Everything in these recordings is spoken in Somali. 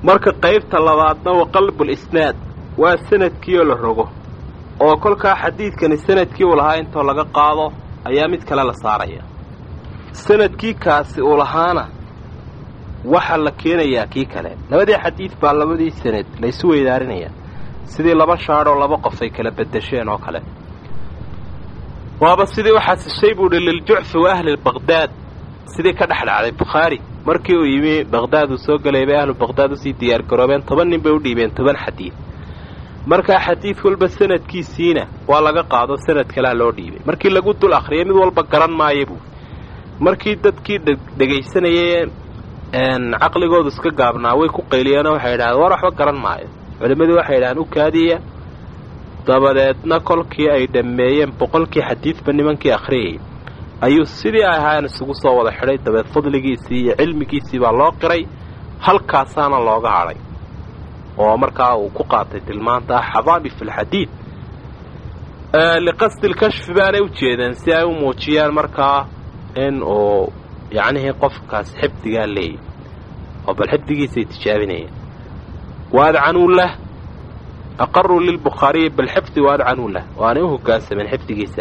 marka qaybta labaadna wa qalbulisnaad waa sanadkii oo la rogo oo kolkaa xadiidkani sanadkii uu lahaa intoo laga qaado ayaa mid kale la saaraya sanadkii kaasi uu lahaana waxaa la keenayaa kii kale labadii xadiid baa labadii sanad laysu weydaarinaya sidii laba shaadh oo laba qof ay kala bedesheen oo kale waaba sidii waxaa sishay buu hi liljucfi wa ahli baqdaad sidii ka dhex dhacday bukhaari markii uu yimi baqdaad uu soo gelay bay ahlu baqdaad usii diyaar garoobeen toban nin bay u dhiibeen toban xadiid markaa xadiid walba sanadkiisiina waa laga qaado sanad kalea loo dhiibay markii lagu dul akhriyay mid walba garan maayo buu markii dadkii dhegaysanayay caqligoodu iska gaabnaa way ku qayliyeenoo waxay idhahdeen war waxba garan maayo culimmadii waxay yidhahdeen u kaadiya dabadeedna kolkii ay dhammeeyeen boqolkii xadiidba nimankii akhriyayay ayuu sidii ay ahaayeen isugu soo wada xidhay dabeed fadligiisii iyo cilmigiisii baa loo qiray halkaasaana looga hadhay oo markaa uu ku qaatay tilmaanta ah xadaami fi lxadiid liqasdi lkashfi baanay u jeedeen si ay u muujiyaan markaa in uu yacnihii qofkaas xifdigaa leeyahy oo bal xifdigiisay tijaabinayeen waadcanuu lah aqaruu lilbukhaariyi bilxifdi waadcanuu lah waanay u hoggaansameen xifdigiisa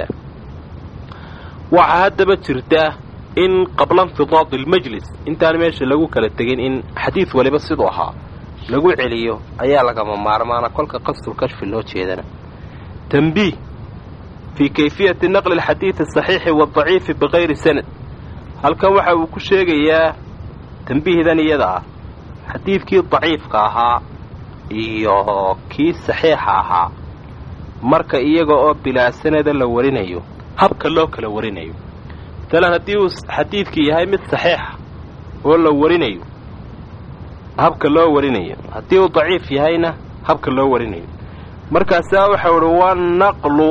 waxaa haddaba jirta in qabla infidaadi almajlis intaan meesha lagu kala tegin in xadiid waliba siduu ahaa lagu celiyo ayaa lagama maarmaana kolka qasdulkashfi loo jeedana tambiih fii kayfiyati naqli alxadiidi asaxiixi waadaciifi bikayri sanad halkan waxa uu ku sheegayaa tambiihdan iyada ah xadiidkii daciifka ahaa iyo kii saxiixa ahaa marka iyaga oo bilaa sanada la warinayo habka loo kala warinayo maalan haddii uu xadiidkii yahay mid saxiixa oo la warinayo habka loo warinayo haddii uu daciif yahayna habka loo warinayo markaasaa waxau uhi waa naqlu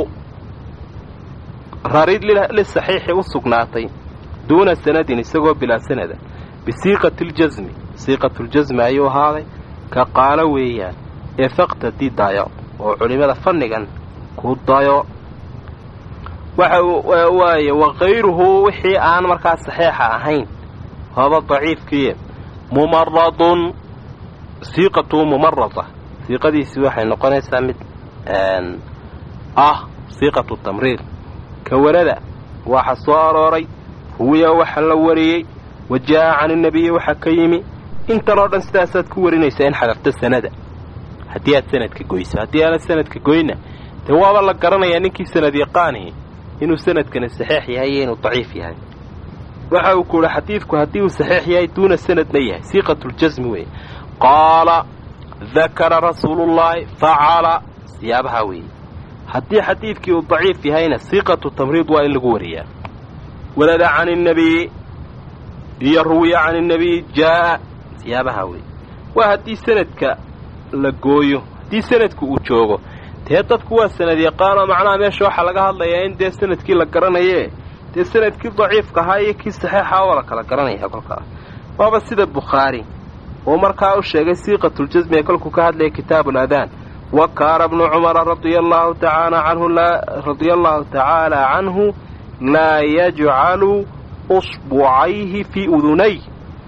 rarid lisaxiixi u sugnaatay duuna sanadin isagoo bilaa sanada bisiiqati ljasmi siiqatuljasmi ayuu ahaaday ka qaalo weeyaan ee faqtadi dayo oo culimmada fannigan ku dayo waxa waaye wakayruhu wixii aan markaa saxiixa ahayn haba daciifkiiye mumaradun siiqatu mumarada siiqadiisii waxay noqonaysaa mid ah siiqatu tamriir kawarada waxa soo arooray huwiya waxa la wariyey wa jaa'a can inabiyi waxa ka yimi intan oo dhan sidaasaad ku warinaysaa in xadafta sanada haddii aad sanadka goyso haddii aanad sanadka goyna dee waaba la garanayaa ninkii sanad yaqaanihi inuu sanadkani saxiix yahay iyo inuu daciif yahay waxa uu ku uhi xadiidku haddii uu saxiix yahay duuna sanadna yahay siiqatuljasmi weeye qaala dakara rasuulullaahi facala siyaabaha weeye haddii xadiidkii uu daciif yahayna siiqatu tamriid waa in lagu wariyaa walada can innabiyi iyo ruwiya can innabiyi jaa'a siyaabaha weeye waa haddii sanadka la gooyo haddii sanadku uu joogo dee dadku waa sanad yaqaanoo macnaha meesha waxaa laga hadlayaa in dee sanadkii la garanaye dee sanadkii daciifka ahaa iyo kii saxiixa waa la kala garanaya kolkaas waaba sida bukhaari uu markaa u sheegay siiqatuljasmi ee kolkuu ka hadlaya kitaabu aladaan wa kaana bnu cumara radia allahu tacaala canhu radia allahu tacaala canhu laa yajcalu usbucayhi fii udunay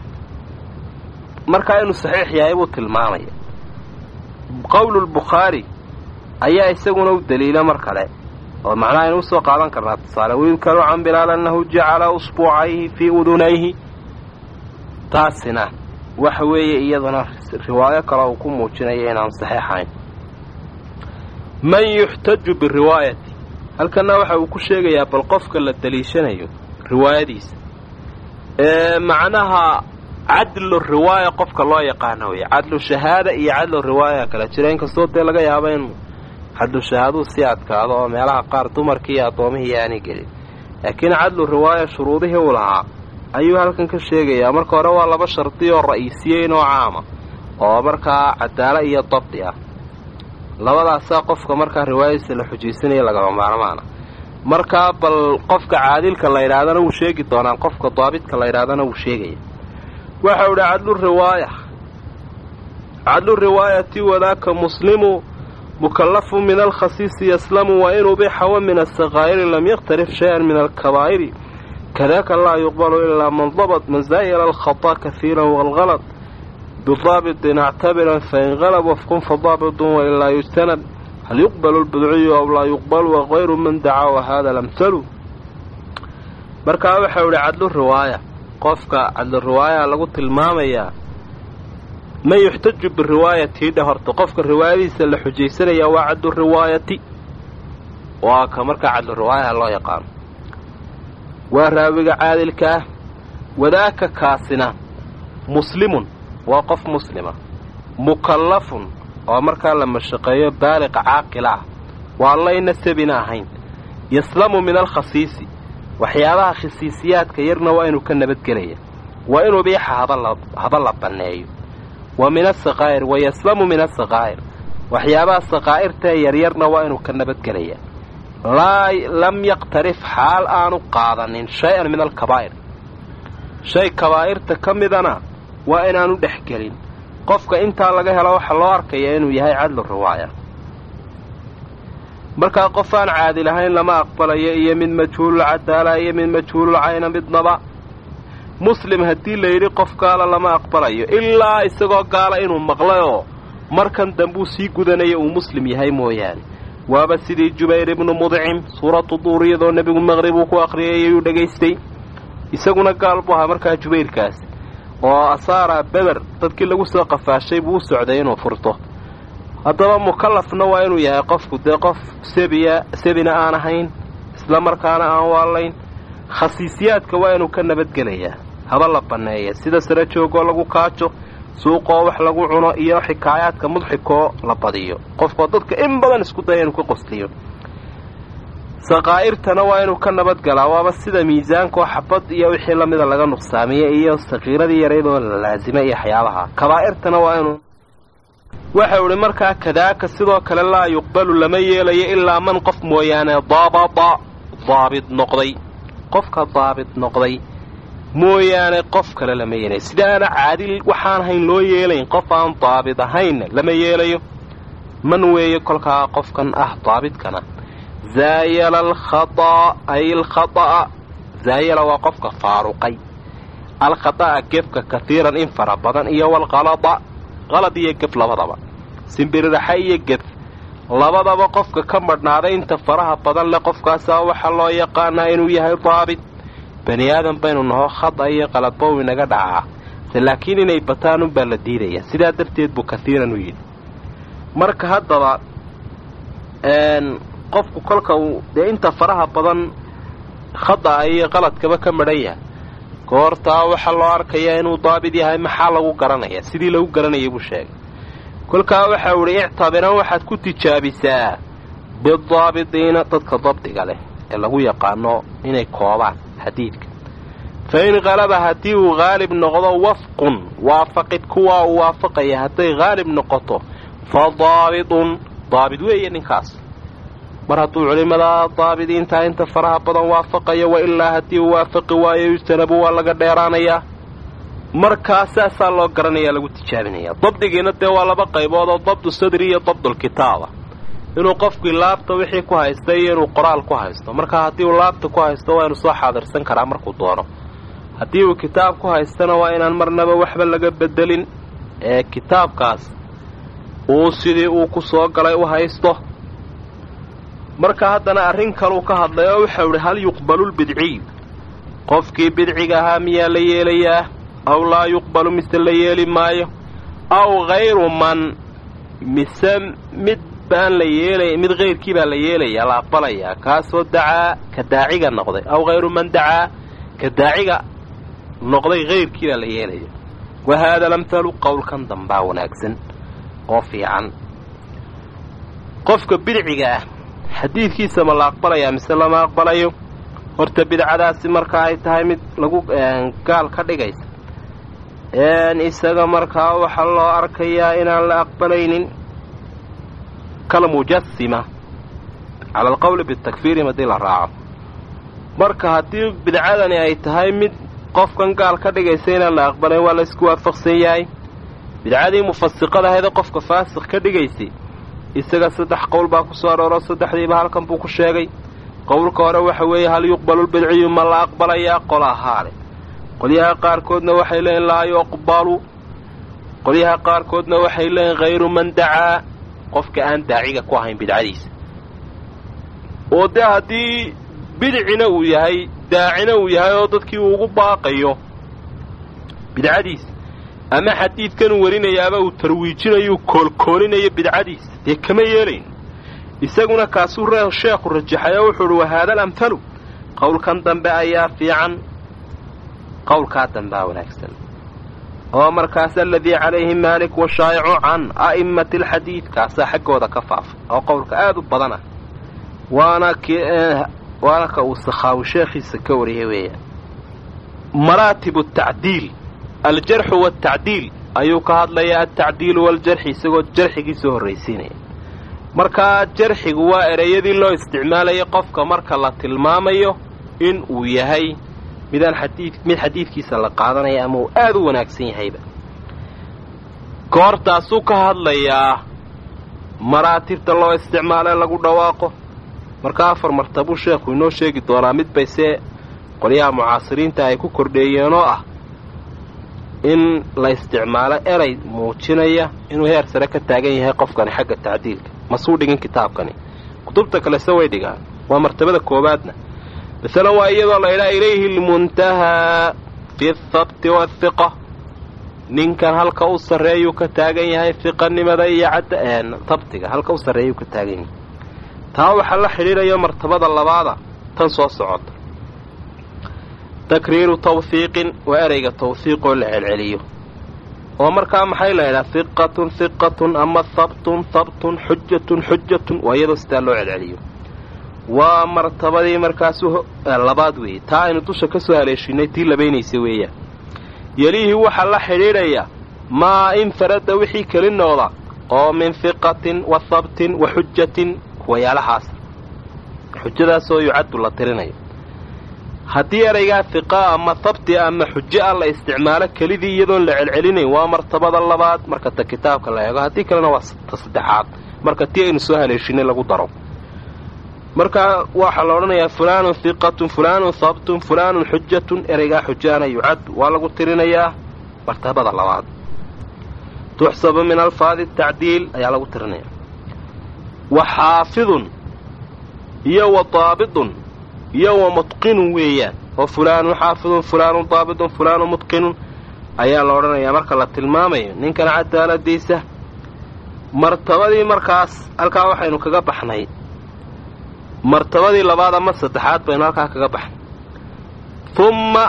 markaa inuu saxiix yahay buu tilmaamaya qowlu lbukhaari ayaa isaguna u daliila mar kale oo macnaha aynu usoo qaadan karnaa tusaale wayudkaru can bilaal annahu jacala usbuucayhi fii udunayhi taasina waxa weeye iyaduna riwaayo kale uu ku muujinaya inaan saxiixayn man yuxtaju biriwaayati halkanna waxa uu ku sheegayaa bal qofka la daliishanayo riwaayadiisa ee macnaha cadlu riwaaya qofka loo yaqaano wey cadlu shahaada iyo cadlu riwaaya kala jira inkastoo dee laga yaabo in cadlu shahaaduu sii adkaado oo meelaha qaar dumarkii iyo addoomihii aanay gelin laakiin cadlu riwaaya shuruudihii uu lahaa ayuu halkan ka sheegayaa marka hore waa laba shardi oo ra'isiyeyn oo caama oo markaa cadaalo iyo dabdi ah labadaasaa qofka markaa riwaayadiisa la xujaysanaya lagama maarmaana markaa bal qofka caadilka la yidhaahdana wuu sheegi doonaa qofka daabidka la yidhahdana wuu sheegaya waxau idhi cadlu riwaaya cadlu riwaayati wadaaka muslimu mukallafu min alkhasiisi yaslamu wa in ubixa wa min asakaa'iri lam yakhtarif shay-an min alkabaa'iri kadaka laa yuqbalu ilaa man dabat masaa'il alkhata kahiiran waalhalad bidaabitin actabiran fain qalab wafkun fadaabitun wailaa yujtanab hal yuqbalu lbidciyu aw laa yuqbalu wagayru man dacaa wahada lamhalu markaa waxau idhi cadlu riwaaya qofka cadlu riwaaya lagu tilmaamayaa man yuxtaju biriwaayatii dhe horta qofka riwaayadiisa la xujaysanaya waa cadlu riwaayati waa ka markaa cadlu riwaayaha loo yaqaano waa raawiga caadilka ah wadaaka kaasina muslimun waa qof muslima mukallafun oo markaa la mashaqeeyo baaliqa caaqila ah waa layna sabina ahayn yaslamu min alkhasiisi waxyaabaha khasiisiyaadka yarna waa inuu ka nabadgelaya waa inuu biixa haba la banneeyo wa min asaqaa'ir wa yaslamu min asaqaa'ir waxyaabaha saqaa'irtae yaryarna waa inuu ka nabadgelaya laa lam yaqtarif xaal aanu qaadanin shay-an min alkabaa'ir shay kabaa'irta ka midana waa inaanu dhex gelin qofka intaa laga helo waxaa loo arkayaa inuu yahay cadlu riwaaya markaa qof aan caadil ahayn lama aqbalayo iyo mid majhuulul cadaala iyo mid majhuulul cayna midnaba muslim haddii layidhi qof gaala lama aqbalayo ilaa isagoo gaala inuu maqlay oo markan dambuu sii gudanaya uu muslim yahay mooyaane waaba sidii jubayr ibnu mudcim suuratu duuriyadoo nebigu maqrib uu ku akhriyay ayuu dhegaystay isaguna gaal buu ahaa markaa jubayrkaas oo asaara beder dadkii lagu soo qafaashay buu u socday inuu furto haddaba mukallafna waa inuu yahay qofku dee qof sebiya sebina aan ahayn isla markaana aan waalayn khasiisiyaadka waa inuu ka nabadgelayaa haba la banneeya sida sara joogoo lagu kaajo suuqoo wax lagu cuno iyo xikaayaadka mudxikoo la badiyo qofkoo dadka in badan isku daya inuu ka qostiyo saqaa'irtana waa inuu ka nabadgalaa waaba sida miisaankaoo xabad iyo wixii lamida laga nuqsaamiye iyo sakiiradii yaraydoo la laasima iyo waxyaabaha kabaa'irtana waa inuu waxau idhi markaa kadaaka sidoo kale laa yuqbalu lama yeelayo ilaa man qof mooyaane daabada daabid noqday qofka daabid noqday mooyaane qof kale lama yeelayo sidaana caadil waxaan ahayn loo yeelayn qof aan daabid ahaynna lama yeelayo man weeye kolkaa qofkan ah daabidkana zaayala alkhataa ay alkhata'a zaayala waa qofka faaruqay alkhata'a gefka katiiran in fara badan iyo walqalada qalad iyo gef labadaba simbiriraxa iyo gef labadaba qofka ka madhnaaday inta faraha badan leh qofkaasaa waxaa loo yaqaanaa inuu yahay daabit bani aadan baynu naho khada iyo qaladbow inaga dhacaa se laakiin inay bataan unbaa la diidaya sidaa darteed buu kaiiran u yidhi marka haddaba qofku kolka uu dee inta faraha badan khada iyo qaladkaba ka madhan yahay goortaa waxaa loo arkayaa inuu daabit yahay maxaa lagu garanaya sidii lagu garanayay buu sheegay kolkaa waxau idhi ictabiran waxaad ku tijaabisaa bidaabitiina dadka dabdiga leh ee lagu yaqaano inay koobaan xadiidka fa in qalaba haddii uu haalib noqdo wafqun waafaqid kuwaa uu waafaqaya hadday haalib noqoto fa daabitun daabit weeye ninkaas mar hadduu culimmada daabidiintaa inta faraha badan waafaqayo wa ilaa haddii uu waafaqi waayo yujtanabu waa laga dheeraanayaa markaa saasaa loo garanayaa lagu tijaabinaya dabdigiina dee waa laba qaybood oo dabdu sadri iyo dabdulkitaaba inuu qofkii laabta wixii ku haysta iyo inuu qoraal ku haysto markaa haddii uu laabta ku haysto waa inu soo xaadirsan karaa markuu doono haddii uu kitaab ku haystana waa inaan marnaba waxba laga bedelin ee kitaabkaas uu sidii uu ku soo galay u haysto marka haddana arrin kaluu ka hadlay oo waxau idhi hal yuqbalu lbidciyu qofkii bidciga ahaa miyaa la yeelayaa aw laa yuqbalu mise la yeeli maayo aw hayru man mise mid baan la yeelay mid hayrkii baa la yeelayaa la aqbalayaa kaasoo dacaa ka daaciga noqday aw hayru man dacaa ka daaciga noqday hayrkii baa la yeelaya wa haada lamhalu qowlkan dambaa wanaagsan oo fiican qofka bidciga ah xadiidkiisa ma la aqbalayaa mise lama aqbalayo horta bidcadaasi marka ay tahay mid lagu gaal ka dhigaysa isaga markaa waxaa loo arkayaa inaan la aqbalaynin kalmujasima cala alqowli bitakfiirihim haddii la raaco marka haddii bidcadani ay tahay mid qofkan gaal ka dhigaysa inaan la aqbalayn waa laysku waafaqsan yahay bidcadii mufasiqadahaydee qofka faasiq ka dhigaysay isaga saddex qowl baa ku soo arooro saddexdiiba halkan buu ku sheegay qowlka hore waxa weeye hal yuqbalu lbidciyu ma la aqbalayaa qola ahaale qolyaha qaarkoodna waxay leeyiin laa yuqbalu qolyaha qaarkoodna waxay leeyihin hayru man dacaa qofka aan daaciga ku ahayn bidcadiisa oo dee haddii bidcina uu yahay daacina uu yahay oo dadkii uu ugu baaqayo bidcadiisa ama xadiidkan uu warinayaaba uu tarwiijinayu koolkoolinayo bidcadiisa dee kama yeelayn isaguna kaasuu sheekhu rajaxay oo wuxuu uhi wahaada alamhalu qowlkan dambe ayaa fiican qowlkaa dambea wanaagsan oo markaas aladii calayhi maalik washaa'icu can a'immati alxadiid kaasaa xaggooda ka faafay oo qowlka aad u badan ah waana waana ka uu sakhaawi sheekhiisa ka wariyay weeyaan maraatibu tacdiil aljarxu waaltacdiil ayuu ka hadlayaa altacdiilu waaljarxi isagoo jarxigiisoo horraysiinaya markaa jarxigu waa ereyadii loo isticmaalayay qofka marka la tilmaamayo in uu yahay midaan xadii mid xadiidkiisa la qaadanaya ama uu aad u wanaagsan yahayba goortaasuu ka hadlayaa maraatibta loo isticmaalo ee lagu dhawaaqo marka afar martabuu sheekhu inoo sheegi doonaa mid bay see qolyaha mucaasiriinta ay ku kordheeyeen oo ah in la isticmaalo erey muujinaya inuu heer sare ka taagan yahay qofkani xagga tacdiilka masuu dhigin kitaabkani kutubta kalese way dhigaan waa martabada koowaadna masalan waa iyadoo la ydhaa ilayhi lmuntahaa fi thabti waathiqa ninkan halka u sarreeyuu ka taagan yahay hiqanimada iyo cadda habtiga halka u sarreeyuu ka taagan yahay taa waxaa la xidhiidhayo martabada labaada tan soo socota takriiru tawhiiqin waa ereyga tawhiiqoo la celceliyo oo markaa maxay la ydhaha hiqatun hiqatun ama habtun habtun xujatun xujatun waa iyadoo sidaa loo celceliyo waa martabadii markaasu labaad weeye taa aynu dusha ka soo haleeshinay tii labaynaysa weeyaan yelihii waxaa la xidhiidhaya maa infarada wixii keli noqda oo min hiqatin wa habtin wa xujatin wayaalahaas xujadaasoo yucaddu la tirinayo haddii eraygaa hiqa ama habti ama xujo ah la isticmaalo kelidii iyadoon la celcelinayn waa martabada labaad marka ta kitaabka la eego haddii kalena waa ta saddexaad marka tii aynu soo haleeshinay lagu daro markaa waxaa la odhanayaa fulaanun hiqatun fulaanun habtun fulaanun xujatun ereygaa xujaana yucaddu waa lagu tirinayaa martabada labaad tuxsabu min alfaadi tacdiil ayaa lagu tirinayaa wa xaafidun iyo wa daabidun iyo wa mutqinun weeyaan oo fulaanun xaafidun fulaanun daabidun fulaanun mutqinun ayaa la odhanayaa marka la tilmaamayo ninkan cadaaladiisa martabadii markaas halkaa waxaynu kaga baxnay martabadii labaad ama saddexaad baynu halkaa kaga baxnay humma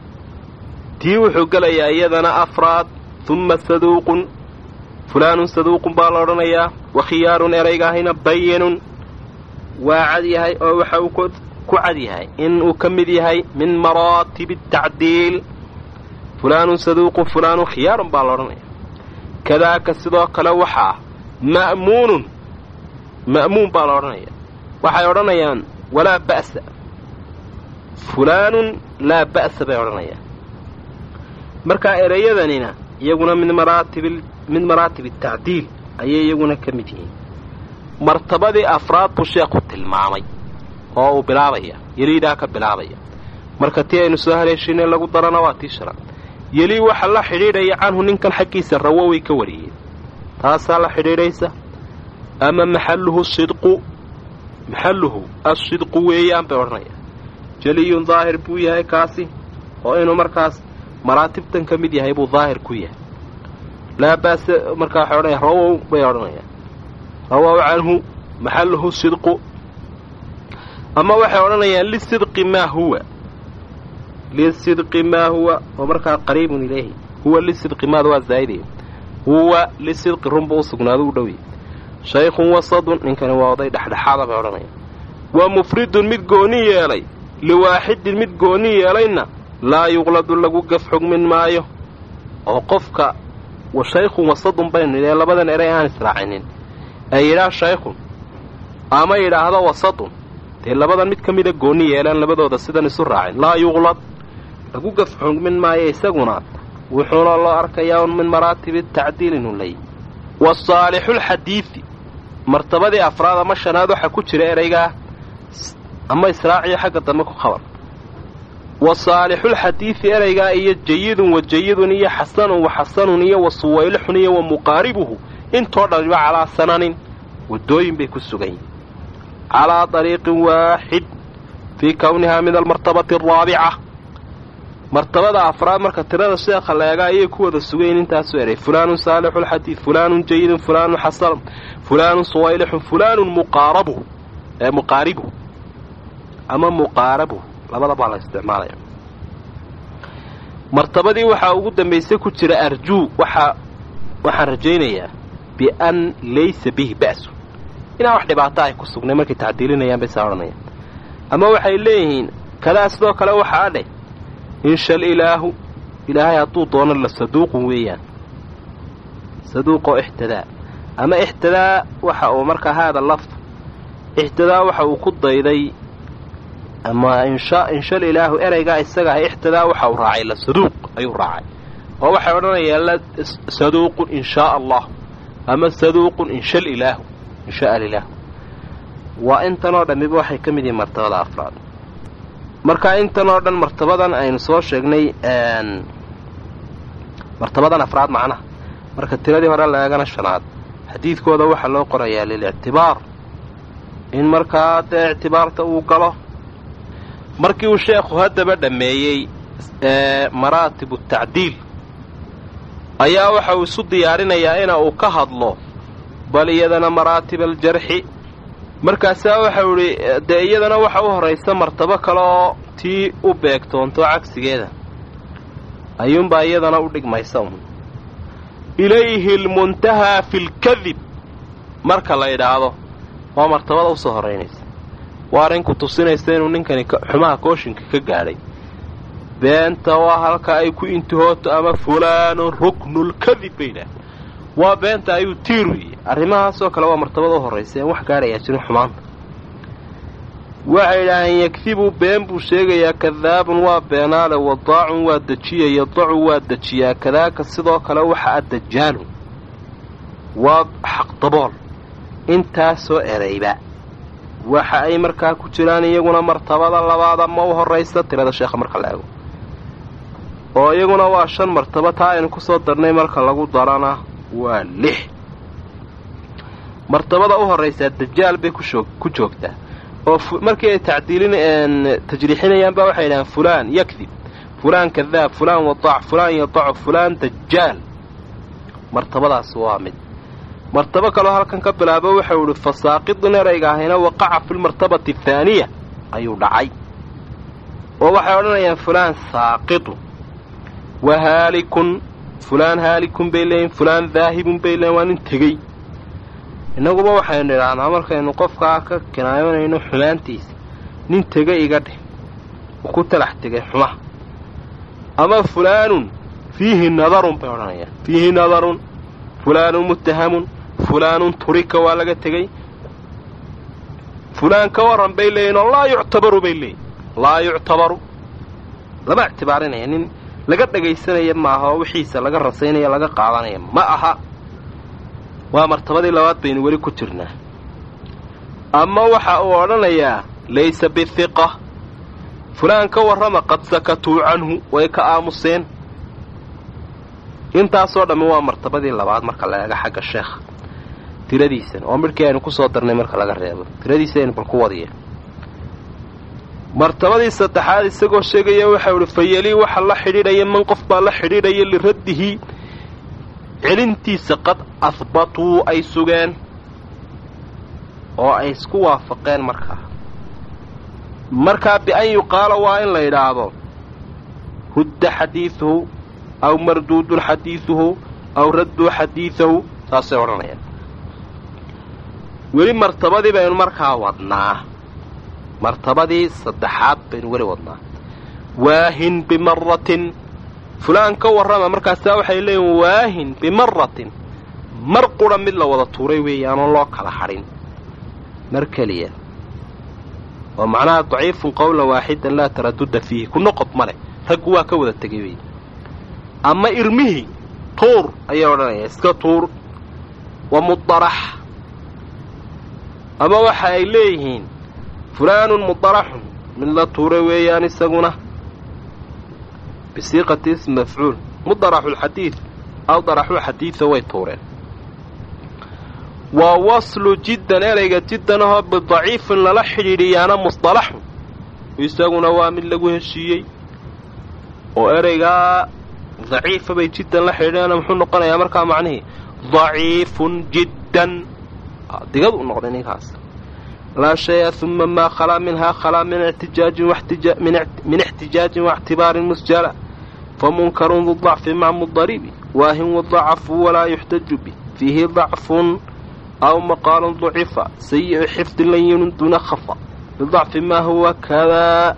tii wuxuu gelayaa iyadana afraad humma saduuqun fulaanun saduuqun baa la odhanayaa wa khiyaarun eraygaahina bayinun waa cad yahay oo waxa uu ku cad yahay in uu ka mid yahay min maraatibi tacdiil fulaanun saduuqun fulaanun khiyaarun baa la odhanayaa kadaaka sidoo kale waxaa ma'muunun ma'muun baa la odhanaya waxay odhanayaan walaa ba'sa fulaanun laa ba'sa bay odhanayaan markaa ereyadanina iyaguna min maraatib min maraatib atacdiil ayay iyaguna ka mid yihiin martabadii afraad buu sheekhu tilmaamay oo uu bilaabaya yeliidaa ka bilaabaya marka tii aynu soo haleeshinay lagu darana waa tii shanaad yelii waxa la xidhiidhaya canhu ninkan xaggiisa rawoway ka wariyeen taasaa la xidhiidhaysa ama maxalluhu sidqu maxalluhu assidqu weeyaan bay odhanayaan jeliyun daahir buu yahay kaasi oo inuu markaas maraatibtan ka mid yahay buu daahir ku yahay laa baase markaa waxay odhanaya rawow bay odhanayaan rawow canhu maxalluhu sidqu ama waxay odhanayaan lisidqi maa huwa lisidqi maa huwa oo markaa qariibun ilayhi huwa lisidqi maada waa zaa'idaya huwa lisidqi runba u sugnaado u dhowya shaykhun wasadun ninkani waa oday dhexdhexaada bay odhanayaan wa mufridun mid gooni yeelay liwaaxidin mid gooni yeelayna laa yuqladu lagu gaf xugmin maayo oo qofka shaykhun wasadun baynu nidhee labadan eray aan israacinin ee yidhaah shaykhun ama yidhaahdo wasadun dee labadan mid ka mida gooni yeelaan labadooda sidan isu raacin laa yuqlad lagu gaf xugmin maayo isaguna wuxuuna loo arkayaa un min maraatibi tacdiil inuu leeyahy wasaalixulxadiidi martabadii afraad ama shanaad waxaa ku jira eraygaa ama israaciyo xagga dambe ku khabar wa saalixulxadiidi ereygaa iyo jayidun wa jayidun iyo xasanun wa xasanun iyo wa suwaylixun iyo wa muqaaribuhu intoo dhamiba calaa sananin waddooyin bay ku sugan yihin calaa dariiqin waaxid fii kownihaa min almartabati araabica martabada afraad marka tirada sheekha la eega ayay ku wada sugayin intaasoo eray fulaanun saalixulxadiid fulaanun jayidun fulaanun xasanun fulaanun suwaylixun fulaanun muqaarabuhu ee muqaaribuhu ama muqaarabuhu labada baa la isticmaalaya martabadii waxaa ugu dambaysay ku jira arjuu waxaa waxaan rajaynayaa bian laysa bihi ba'su inaan wax dhibaato ay ku sugnay markay tacdiilinayaan bay saa odhanayaan ama waxay leeyihiin kadaa sidoo kale waxaa dheh inshal ilaahu ilaahay hadduu doono la saduuqun weeyaan saduuqoo ixtidaa ama ixtidaa waxa uu markaa haada lafd ixtidaa waxa uu ku dayday ama insha inshal ilaahu ereygaa isaga ah ixtidaa waxa uu raacay la saduuq ayuu raacay oo waxay odhanayaan la saduuqun in shaa allah ama saduuqun inshal ilaahu inshaa alilaahu waa intanoo dhammiba waxay ka mid yihiin martabada afraad marka intan oo dhan martabadan aynu soo sheegnay martabadan afraad macnaha marka tiradii hore la eegana shanaad xadiidkooda waxaa loo qorayaa lilictibaar in markaa dee ictibaarta uu galo markii uu sheekhu haddaba dhammeeyey maraatibu tacdiil ayaa waxa uu isu diyaarinayaa ina uu ka hadlo bal iyadana maraatib aljarxi markaasaa waxau idhi dee iyadana waxa u horraysa martabo kale oo tii u beegtoonto cagsigeeda ayuunbaa iyadana u dhigmaysa un ilayhi almuntahaa fi lkadib marka la yidhaahdo waa martabada usoo horraynaysa waa arrinku tusinaysa inuu ninkani xumaha kooshinka ka gaadhay beenta waa halka ay ku intihooto ama fulaanun ruknulkadib bay yidhaah waa beenta ayuu tiir weeye arrimahaasoo kale waa martabada u horraysa een wax gaadhayaa jirin xumaanta waxay yidhaaheen yakdibu been buu sheegayaa kadaabun waa beenaale wadaacun waa dejiya yadacu waa dejiyaa kadaaka sidoo kale waxa a dajaalun waa xaqdabool intaasoo erayba waxa ay markaa ku jiraan iyaguna martabada labaada ma u horraysa tirada sheekha marka la eego oo iyaguna waa shan martabo taa aynu ku soo darnay marka lagu darana waa lix martabada u horraysaa dajaal bay ku joogtaa oo markii ay tacdiilin tajriixinayaan baa waxay yidhahaan fulaan yakdib fulaan kadaab fulaan wadaac fulaan yadacu fulaan dajaal martabadaas waa mid martabo kaloo halkan ka bilaabo waxau idhi fasaaqidun erayga ahina waqaca fi lmartabati athaaniya ayuu dhacay oo waxay odhanayaan fulaan saaqidun wa haalikun fulaan haalikun bay leeyiin fulaan daahibun bay leeyiin waa nin tegey innaguba waxaynu idhaahnaa markaynu qofkaa ka kinaayonayno xumaantiisa nin tege iga dheh uu ku talax tegay xumaha ama fulaanun fiihi nadarun bay odhanayaan fiihi nadarun fulaanun muttahamun fulaanun turika waa laga tegey fulaan ka warran bay leeyihin oo laa yuctabaru bay leeyihin laa yuctabaru lama ictibaarinaya nin laga dhagaysanaya maaha oo wixiisa laga rasaynaya laga qaadanaya ma aha waa martabadii labaad baynu weli ku jirnaa ama waxa uu odhanayaa laysa bihiqa fulaan ka warrama qad sakatuu canhu way ka aamuseen intaasoo dhammi waa martabadii labaad marka la eega xagga sheekha tiradiisan oo midhkii aynu ku soo darnay marka laga reebo tiradiisa aynu bal ku wadiya martabadii saddexaad isagoo sheegaya waxau idhi fayalii waxa la xidhiidhaya man qof baa la xidhiidhaya liraddihi celintiisa qad ahbatuu ay sugeen oo ay isku waafaqeen markaa markaa bian yuqaala waa in la yidhaahdo hudda xadiiduhu aw marduudun xadiiduhu aw radduu xadiidahu saasay odhanayaan weli martabadii baynu markaa wadnaa martabadii saddexaad baynu weli wadnaa waahin bimaratin fulaan ka warrama markaasaa waxay leeyihin waahin bimaratin mar qura mid la wada tuuray weeyaanoo loo kala hadhin mar keliya oo macnaha daciifun qowlan waaxidan laa taradudda fiihi ku noqod ma leh raggu waa ka wada tegay wey ama irmihii tuur ayay odhanaya iska tuur wa mudarax ama waxa ay leeyihiin fulaanun mudaraxun mid la tuuray weeyaan isaguna bisiiqati ism mafcuul mudaraxulxadiid aw daraxulxadiida way tuureen waa waslu jiddan ereyga jiddan ahoo bidaciifin lala xidhiidhiyaana musطalaxun isaguna waa mid lagu heshiiyey oo ereygaa daciifa bay jiddan la xidhiidhiyana muxuu noqonayaa markaa macnihii daciifun jiddan digad u noqday ninkaas laa shaya uma maa khalaa minhaa khalaa min min ixtijaajin waاctibaarin musjala famunkarun du dacfi maca mudaribi waahin wadacafu walaa yuxtaju bih fiihi dacfun aw maqaalun dacifa sayi'u xifdin layinun duna khafa lidacfi maa huwa kadaa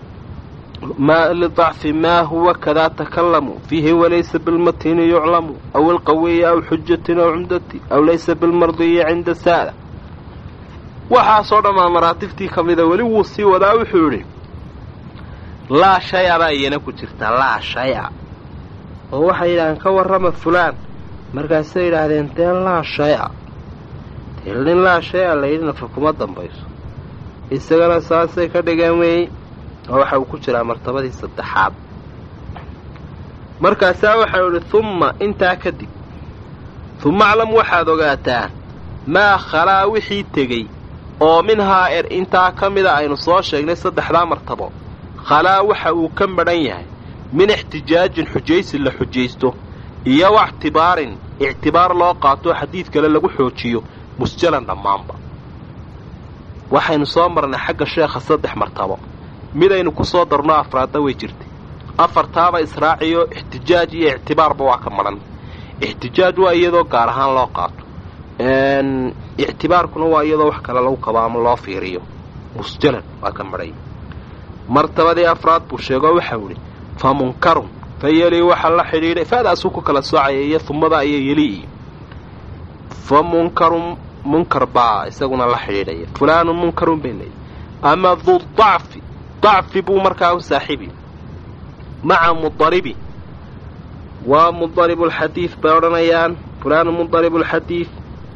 lidacfi maa huwa kadaa takalamu fiihi walaysa bilmatini yuclamu aw alqawiyi aw xujatin aw cumdati aw laysa bilmardiyi cinda saada waxaasoo dhammaa maraatibtii ka mida weli wuu sii wadaa wuxuu yidhi laa shay-a baa iyana ku jirta laa shay-a oo waxay yidhahdeen ka warrama fulaan markaasay yidhaahdeen dee laa shay-a dee nin laa shay-a layidhi nafa kuma dambayso isagana saasay ka dhigeen weey oo waxa uu ku jiraa martabadii saddexaad markaasaa waxau idhi humma intaa kadib humma aclam waxaad ogaataan maa khalaa wixii tegey oo minhaa er intaa ka mida aynu soo sheegnay saddexdaa martabo khalaa waxa uu ka madhan yahay min ixtijaajin xujaysi la xujaysto iyo wactibaarin ictibaar loo qaato xadiid kale lagu xoojiyo musjalan dhammaanba waxaynu soo marnay xagga sheekha saddex martabo midaynu ku soo darno afraadda way jirtay afartaaba israaciyo ixtijaaj iyo ictibaarba waa ka madhan ixtijaaj waa iyadoo gaar ahaan loo qaato ictibaarkuna waa iyadoo wax kale lagu kabo ama loo fiiriyo musjalan waa ka madhay martabadii afraad buu sheegoo waxau idhi fa munkarun fa yelii waxa la xidhiidhay fa'daasuu ku kala soocaya iyo humada iyo yelii fa munkarun munkar baa isaguna la xidhiidhaya fulaanun munkarun bay leeyihi ama du dacfi dacfi buu markaa u saaxiibi maca mudaribi waa mudaribulxadiid bay odhanayaan fulaanun mudaribulxadiid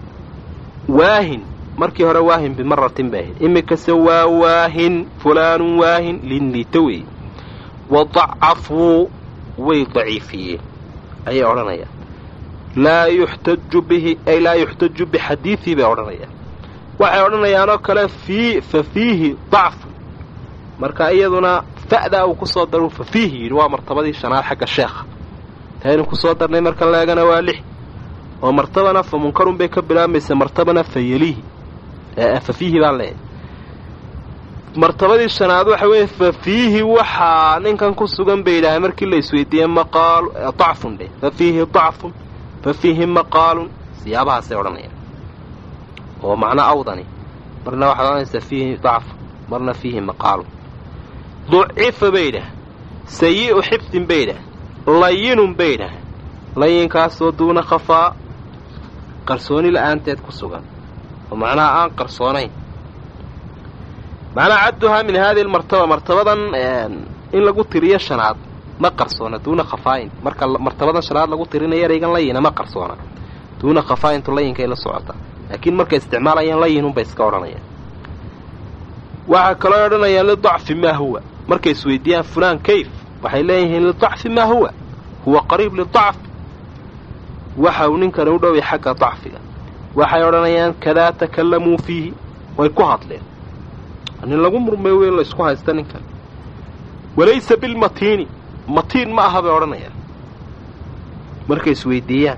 waahin markii hore waahin bimaratin bay ahayd iminkase waa waahin fulaanun waahin linliita weeye wa dacafuu way daciifiyeen ayay odhanayaan laa yuxtaju bihi ay laa yuxtaju bixadiidii bay odhanayaan waxay odhanayaanoo kale fii fa fiihi dacfun marka iyaduna fa'daa uu ku soo daru fa fiihi yidhi waa martabadii shanaad xagga sheekha taynu ku soo darnay marka leegana waa lix oo martabana fa munkarun bay ka bilaabmaysa martabana fa yeliihi fa fiihi baan leeyahay martabadii shanaad waxa weeye fa fiihi waxaa ninkan ku sugan bay yidhaaheen markii la isweydiiyey maqaalu dacfun dheh fa fiihi dacfun fa fiihi maqaalun siyaabahaasay odhanayaan oo macno awdani marna waxaad odhanaysaa fiihi dacfun marna fiihi maqaalun ducifa bay yidhaah sayi'u xifdin bay yidhaah layinun bay yidhaah layinkaasoo duuna khafaa qarsooni la'aanteed ku sugan oo macnaha aan qarsoonayn macnaha cadduhaa min haadihi almartaba martabadan in lagu tiriyo shanaad ma qarsoona duuna khafaa'in marka martabadan shanaad lagu tirinayo eraygan layina ma qarsoona duuna khafaa'intu layinkay la socotaa laakiin markay isticmaalayaan layinunbay iska odhanayaan waxaa kaloo odhanayaan lidacfi maa huwa markay isweydiiyaan fulaan kayf waxay leeyihiin lidacfi maa huwa huwa qariib lidacfi waxa uu ninkani u dhoway xagga dacfiga waxay odhanayaan kadaa takallamuu fiihi way ku hadleen nin lagu murmay weyn la isku haysta ninkan walaysa bilmatiini matiin ma aha bay odhanayaan markay isweydiiyaan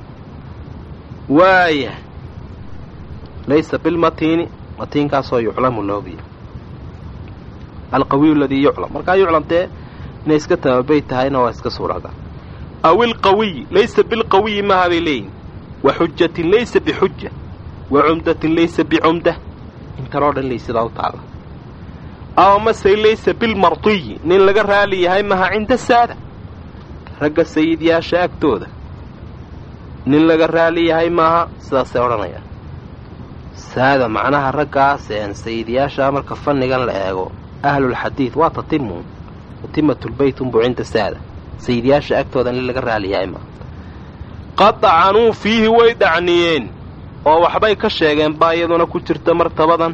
waaya laysa bilmatiini matiinkaasoo yuclamu loogiya alqawiyu aladii yuclam markaa yuclam dee inay iska tamabay tahayna waa iska suuragal aw ilqawiyi laysa bilqawiyi maaha bay leeyihin wa xujatin laysa bixuja wa cumdatin laysa bicumda intanoo dhan laysidaa u taalla aw mase laysa bilmardiyi nin laga raali yahay maha cinda saada ragga sayidyaasha agtooda nin laga raali yahay maaha sidaasay odhanayaan saada macnaha raggaas een sayidyaasha marka fannigan la eego ahlulxadiid waa tatimuun tatimatulbeyt unbuu cinda saada sayidyaasha agtooda nin laga raali yahay maaha qad dacanuu fiihi way dhacniyeen oo waxbay ka sheegeen baa iyaduna ku jirta martabadan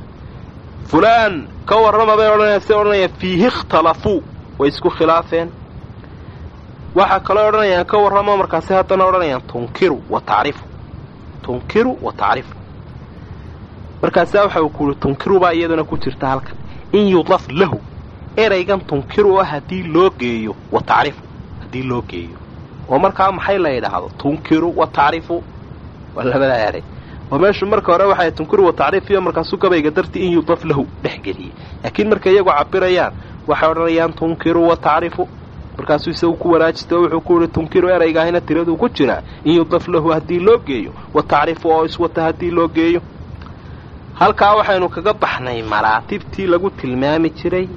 fulaan ka warrama bay odhanayaan say odhanayaan fiihi ikhtalafuu way isku khilaafeen waxaa kaloo odhanayaan ka warramo markaasi haddana odhanayaan tunkiru wa tacrifu tunkiru wa tacrifu markaasaa waxa uu kuuhi tunkiru baa iyaduna ku jirta halkan in yudaf lahu eraygan tunkiru ah haddii loo geeyo wa tacrifu haddii loo geeyo oo markaa maxay la yidhaahdo tunkiru wa tacrifu waa labadaa eray oo meeshu marka hore waxay tunkiru wa tacriifiyo markaasuu gabayga dartii in yudaf lahu dhex geliyey laakiin markay iyagu cabirayaan waxay odhanayaan tunkiru wa tacrifu markaasuu isagu ku wanaajista oo wuxuu ku yihi tunkiru eraygaahina tiraduu ku jiraa in yudaf lahu haddii loo geeyo wa tacrifu oo iswata haddii loo geeyo halkaa waxaynu kaga baxnay maraatibtii lagu tilmaami jiray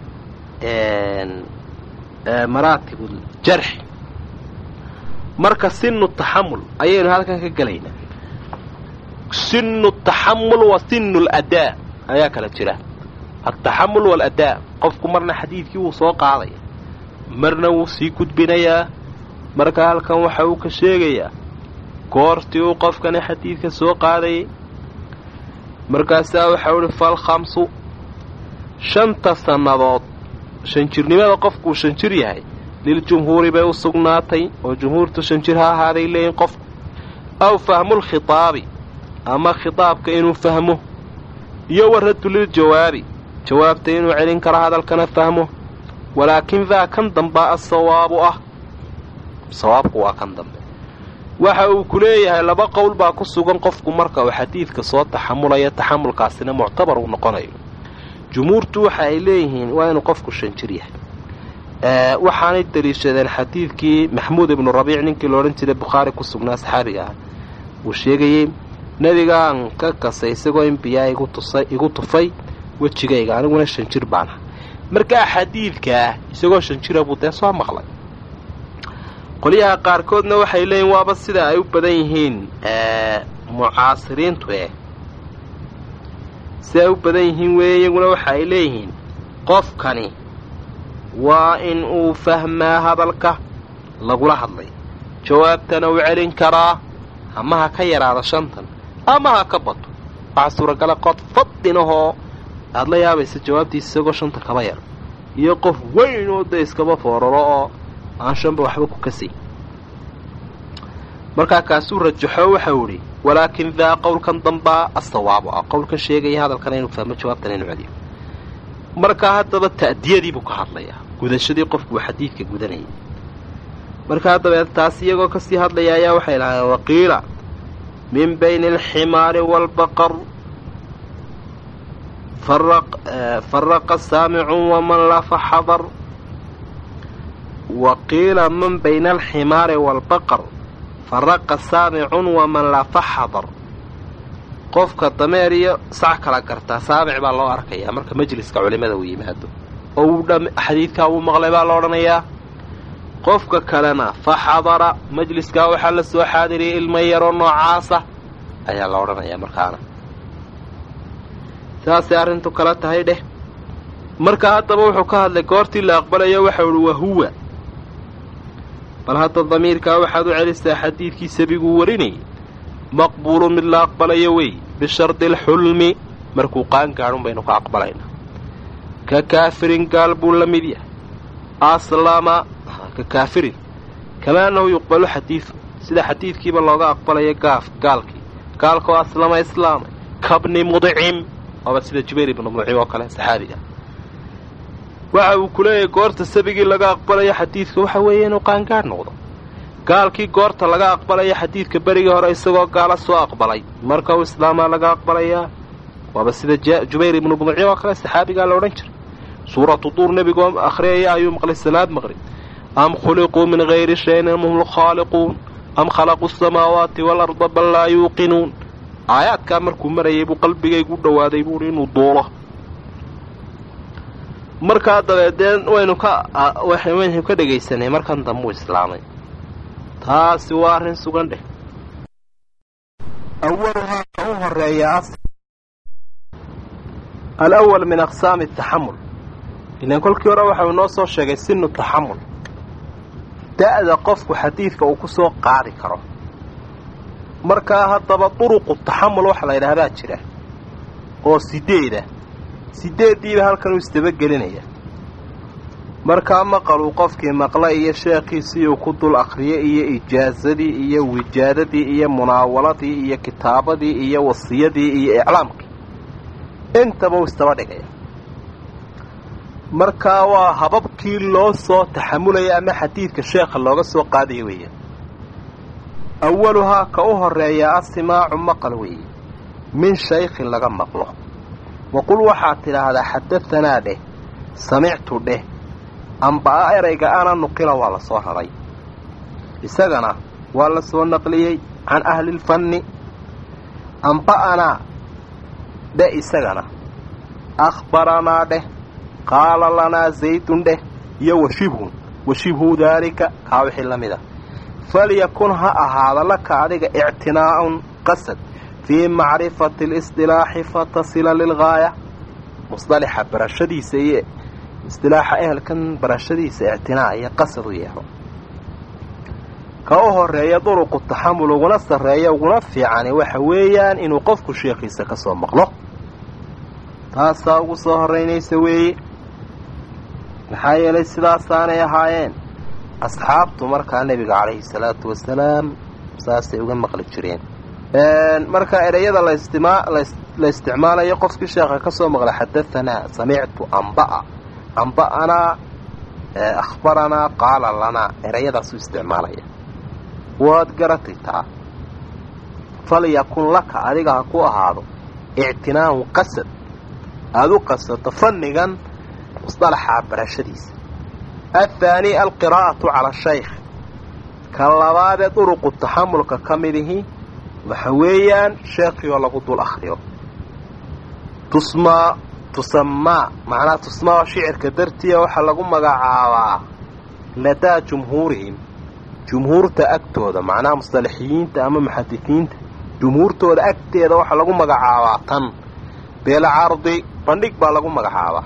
maraatibuljarxi marka sinu taxamul ayaynu halkan ka gelaynaa sinu taxamul wa sinu ladaa ayaa kala jira altaxamul waaladaa qofku marna xadiidkii wuu soo qaadaya marna wuu sii gudbinayaa marka halkan waxa uu ka sheegayaa goortii uu qofkani xadiidka soo qaadayay markaasaa waxau ihi falkhamsu shanta sannadood shanjirnimada qofkuu shanjir yahay liljumhuuri bay u sugnaatay oo jumhuurtu shanjir ha ahaaday leeyihin qofku aw fahmulkhitaabi ama khitaabka inuu fahmo iyo waraddu liljawaabi jawaabta inuu celin karo hadalkana fahmo walaakin daa kan dambaa asawaabu ah sawaabku waa kan dambe waxa uu ku leeyahay laba qowl baa ku sugan qofku marka uu xadiidka soo taxamulaya taxamulkaasina muctabar uu noqonayo jumhuurtu waxa ay leeyihiin waa inuu qofku shanjir yahay waxaanay daliishadeen xadiidkii maxmuud ibnu rabiic ninkii loodhan jiray bukhaari ku sugnaa saxaabiga ah uu sheegayey nebigaan ka kasay isagoo in biyaa igu tufay wejigayga aniguna shanjir baan ah markaa xadiidkaa isagoo shanjira buu dee soo maqlay qolyaha qaarkoodna waxay leeyihin waaba sida ay u badan yihiin mucaasiriintu eh si ay u badan yihiin weeye iyaguna waxa ay leeyihiin qofkani waa in uu fahmaa hadalka lagula hadlay jawaabtana uu celin karaa ama ha ka yaraado shantan ama ha ka bato waxaa suuragala qof fadinahoo aada la yaabaysa jawaabtiisa isagoo shanta kaba yar iyo qof weyn oo da iskaba fooraro oo aan shanba waxba ku kasay markaa kaasuu rajaxo waxau idhi walaakin daa qowlkan dambaa asawaabu ah qowlkan sheegaya hadalkana inuu fahmo jawaabtana inuu celiyo markaa haddaba ta'diyadii buu ka hadlayaa gudashadii qofku uu xadiidka gudanayay markaa dabeed taas iyagoo kasii hadlaya ayaa waxay lahaayeen waqiila min bayni alximaari waalbaqar faraqa saamicun waman lafa xadar wa qiila man bayna alximaari waalbaqar faraqa saamicun waman lafa xadar qofka dameer iyo sac kala gartaa saamic baa loo arkayaa marka majliska culimada uu yimaado oo uu xadiidkaa uu maqlay baa la odhanayaa qofka kalena fa xadara majliskaa waxaa la soo xaadiriyay ilmo yaroo noocaasa ayaa la odhanayaa markaana saasay arrintu kala tahay dheh marka haddaba wuxuu ka hadlay goortii la aqbalayo waxau ihi wahuwa bal hadda damiirkaa waxaad u celisaa xadiidkii sabiguu warinayay maqbuulu mid la aqbalayo wey bishardi alxulmi markuu qaan gaadhun baynu ka aqbalaynaa ka kaafirin gaal buu la mid yahay aslama ka kaafirin kamaa annahu yuqbalu xadiidu sida xadiidkiiba looga aqbalayo gaaf gaalkii gaalkoo aslama islaamay kabni mudcim waaba sida jubayr ibnu mudcim oo kale saxaabiga waxa uu ku leeyahay goorta sabigii laga aqbalayo xadiidka waxa weeye inuu qaangaadh noqdo gaalkii goorta laga aqbalayo xadiidka berigii hore isagoo gaala soo aqbalay marka uu islaamaa laga aqbalayaa waaba sida jubayr ibnu mudcim oo kale saxaabigaa la odhan jiray suuratu duur nebigoo akhriyaya ayuu maqlay salaad maqrib am khuliquu min hayri shayin am hum lkhaaliquun am khalaquu asamaawaati waalarda bal laa yuuqinuun aayaadkaa markuu marayay buu qalbigaygu u dhowaaday buuhi inuu duulo markaa dabeedeen waynu ka waynu ka dhegaysanay markan dambuu islaamay taasi waa arrin sugan dheh awaluhaa ka u horeeya alawal min aqsaami taxamul ilaan kolkii hore waxau inoo soo sheegay sinu taxamul da'da qofku xadiidka uu ku soo qaadi karo markaa haddaba duruqu taxamul waxa la yidhaahdaa jira oo sideeda sideeddiiba halkan uu isdabagelinaya markaa maqaluu qofkii maqla iyo sheekhiisii uu ku dul akhriyay iyo ijaazadii iyo wijaadadii iyo munaawaladii iyo kitaabadii iyo wasiyadii iyo iclaamkii intaba uu istaba dhigaya markaa waa hababkii loo soo taxamulaya ama xadiidka sheekha looga soo qaadaya weeyaan awaluhaa ka u horeeya asimaacu maqal weeye min shaykhin laga maqlo waqul waxaad tidhaahdaa xadahanaa dheh samictu dheh amba'a erayga ana nuqila waa la soo raray isagana waa la soo naqliyey can ahlilfanni amba'anaa dheh isagana akhbaranaa dheh qaala lanaa zaydun dheh iyo washibhun washibhu daalika kaa wixii la mid a falyakun ha ahaada laka adiga ictinaa'un qasad fii macrifati lisdilaaxi fatasila lilgaaya musdalixa barashadiisa iyo isdilaaxa ehelkan barashadiisa ictinaa iyo qasad u yeelo ka u horeeya duruqu taxamul uguna sarreeya uguna fiicani waxa weeyaan inuu qofku sheekhiisa ka soo maqlo taasaa ugu soo horraynaysa weeye maxaa yeelay sidaasaanay ahaayeen asxaabtu markaa nebiga calayhi salaatu wasalaam saasay uga maqli jireen markaa ereyada la isticmaalayo qofkii sheekha ka soo maqla xadahanaa samictu amba'a amba'anaa akhbaranaa qaala lanaa ereyadaasuu isticmaalaya waad garatay taa falyakun laka adiga ha ku ahaado ictinaa'un qasad aada u qasato fannigan musdalaxaa barashadiisa athaani alqiraa'atu cala shaykh ka labaadee duruqu taxamulka ka midihi waxa weeyaan sheekhii oo lagu dul akhriyo tusmaa tusamaa macnaha tusmaa shicirka dartiya waxaa lagu magacaabaa ladaa jumhuurihim jumhuurta agtooda macnaha mustalaxiyiinta ama muxadisiinta jumhuurtooda agteeda waxaa lagu magacaabaa tan beelcardi bandhig baa lagu magacaabaa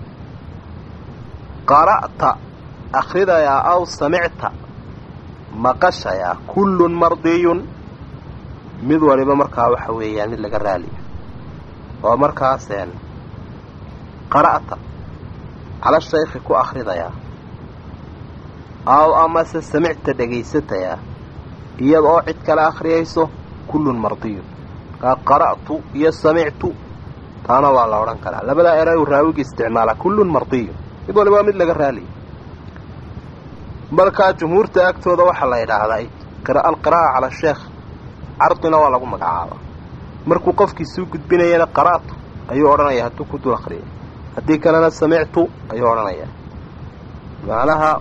qara'ta akhridayaa aw samicta maqashayaa kullun mardiyun mid waliba markaa waxa weeyaan mid laga raaliya oo markaaseen qara'ta cala shaykhi ku akhridayaa aw amase samicta dhegaysatayaa iyada oo cid kale akhriyayso kullun mardiyun markaa qara'tu iyo samictu taana waa la odhan karaa labadaa erayu raawigi isticmaala kullun mardiyun mid waliba waa mid laga raaliya markaa jumhuurta agtooda waxaa la yidhaahdaa alqiraa'a cala sheekh cardina waa lagu magacaabaa markuu qofkii suu gudbinayana qara'tu ayuu odhanayaa hadduu ku dul akhriyay haddii kalena samictu ayuu odhanayaa macnaha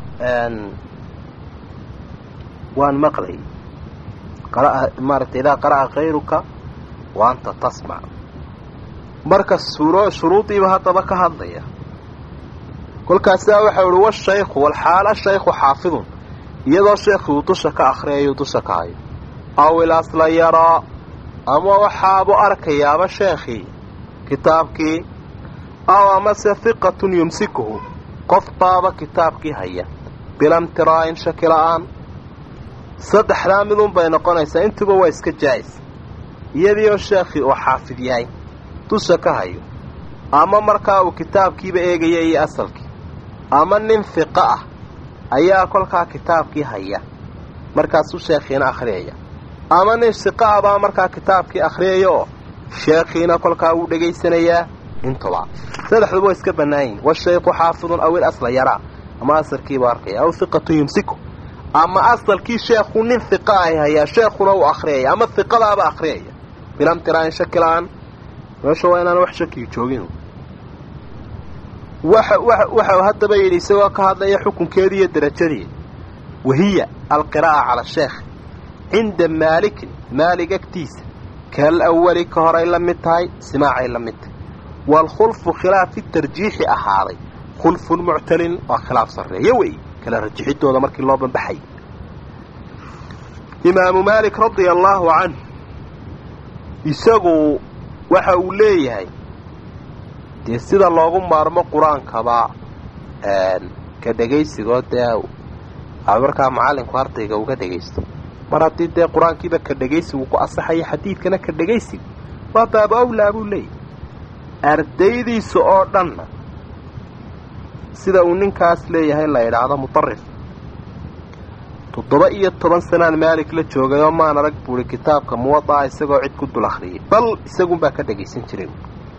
waan maqlay maaragtay idaa qara'a kayruka wa anta tasmac marka shuruudiiba haddaba ka hadlaya kolkaasaa waxau ihi washaykhu walxaal ashaykhu xaafidun iyadoo sheekhii uu dusha ka akhriyayu dusha ka hayo aw ilasla yaraa ama waxaabu arkayaaba sheekhii kitaabkii aw amase hiqatun yumsikuhu qof baaba kitaabkii haya bilamtiraa'in shaki la'aan saddexdaa midun bay noqonaysaa intuba waa iska jaa'is iyadiioo sheekhii uu xaafid yahay dusha ka hayo ama markaa uu kitaabkiiba eegaya iyo asalkii ama nin fiqo ah ayaa kolkaa kitaabkii haya markaasuu sheekhiina akhriyaya ama nin siqo ah baa markaa kitaabkii akhriyaya oo sheekhiina kolkaa wuu dhegaysanayaa intuba saddexduba waa iska bannaan yihin washaykhu xaafidun aw il asla yaraa ama asalkiibuu arkaya aw hiqatun yumsiku ama asalkii sheekhu nin hiqa ahy hayaa sheekhuna uu akhriyaya ama hiqadaaba akhriyaya bilamtiraa'in shaki la'aan meesha waa inaan wax shakiga joogin waxau haddaba yidhi isagoo ka hadlaya xukunkeedii iyo derajadii wahiya alqiraa'a cala sheekh cinda maalikin maalig agtiisa kal awali ka horay la mid tahay simaacay la mid tahay waalkhulfu khilaafi tarjiixi ahaaday khulfun muctalin waa khilaaf sarreeyo wey kala rajixidooda markii loo banbaxay imaamu maalik radia allaahu canh isagu waxa uu leeyahay dee sida loogu maarmo qur-aankaba ka dhegaysigoo dee markaa macallinku ardayga uga dhegaysto mar haddii dee qur-aankiiba ka dhegaysigu ku asaxaya xadiidkana ka dhegaysiga waa baabu awlaa buu leeyahy ardaydiisa oo dhanna sida uu ninkaas leeyahay la idhaahdo mutarif toddoba iyo toban sanaan maalik la joogay oo maan arag buuhi kitaabka muwadaa isagoo cid ku dul akhriyay bal isagunbaa ka dhagaysan jirin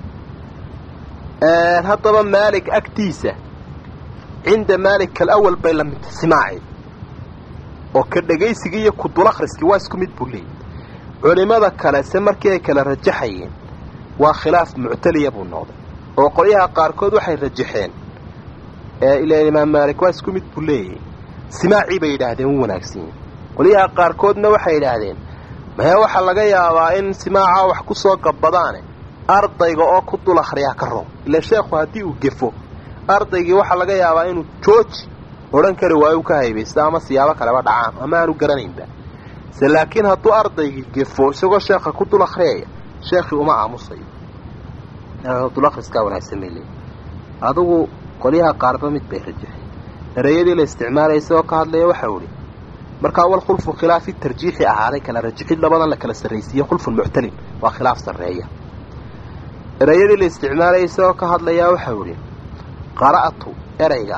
haddaba maalik agtiisa cinda maalik kalawal bay la midta simaaci oo ka dhagaysigii iyo ku dul akhriskii waa isku mid buu leeyay culimmada kale se markii ay kala rajaxayeen waa khilaaf muctaliya buu noqday oo qolyaha qaarkood waxay rajaxeen ilaa imaam maalik waa isku mid buu leeyahy simaacii bay yidhaahdeen u wanaagsan yihin qolyaha qaarkoodna waxay yidhaahdeen maya waxaa laga yaabaa in simaaca wax ku soo gabbadaane ardayga oo ku dul akhriyaa ka roog ila sheekhu haddii uu gefo ardaygii waxaa laga yaabaa inuu jooji odhan kari waayo u ka haybaysto ama siyaabo kaleba dhacaan ama aanu garanaynba se laakiin hadduu ardaygii gefo isagoo sheekha ku dul akhriyaya sheekhii uma aamusayo dul akhriskaa wanaagsan bay leeyihi adugu qolyaha qaarba mid bay rajaxeen ereyadii la isticmaalaya isagoo ka hadlaya waxau idhi markaa wal khulfu khilaafi tarjiixi ahaaday kala rajixid labadan la kala sarraysiiye khulfun muctalin waa khilaaf sarreeya ereyadii la isticmaalaya isagoo ka hadlayaa waxau idhi qara'tu ereyga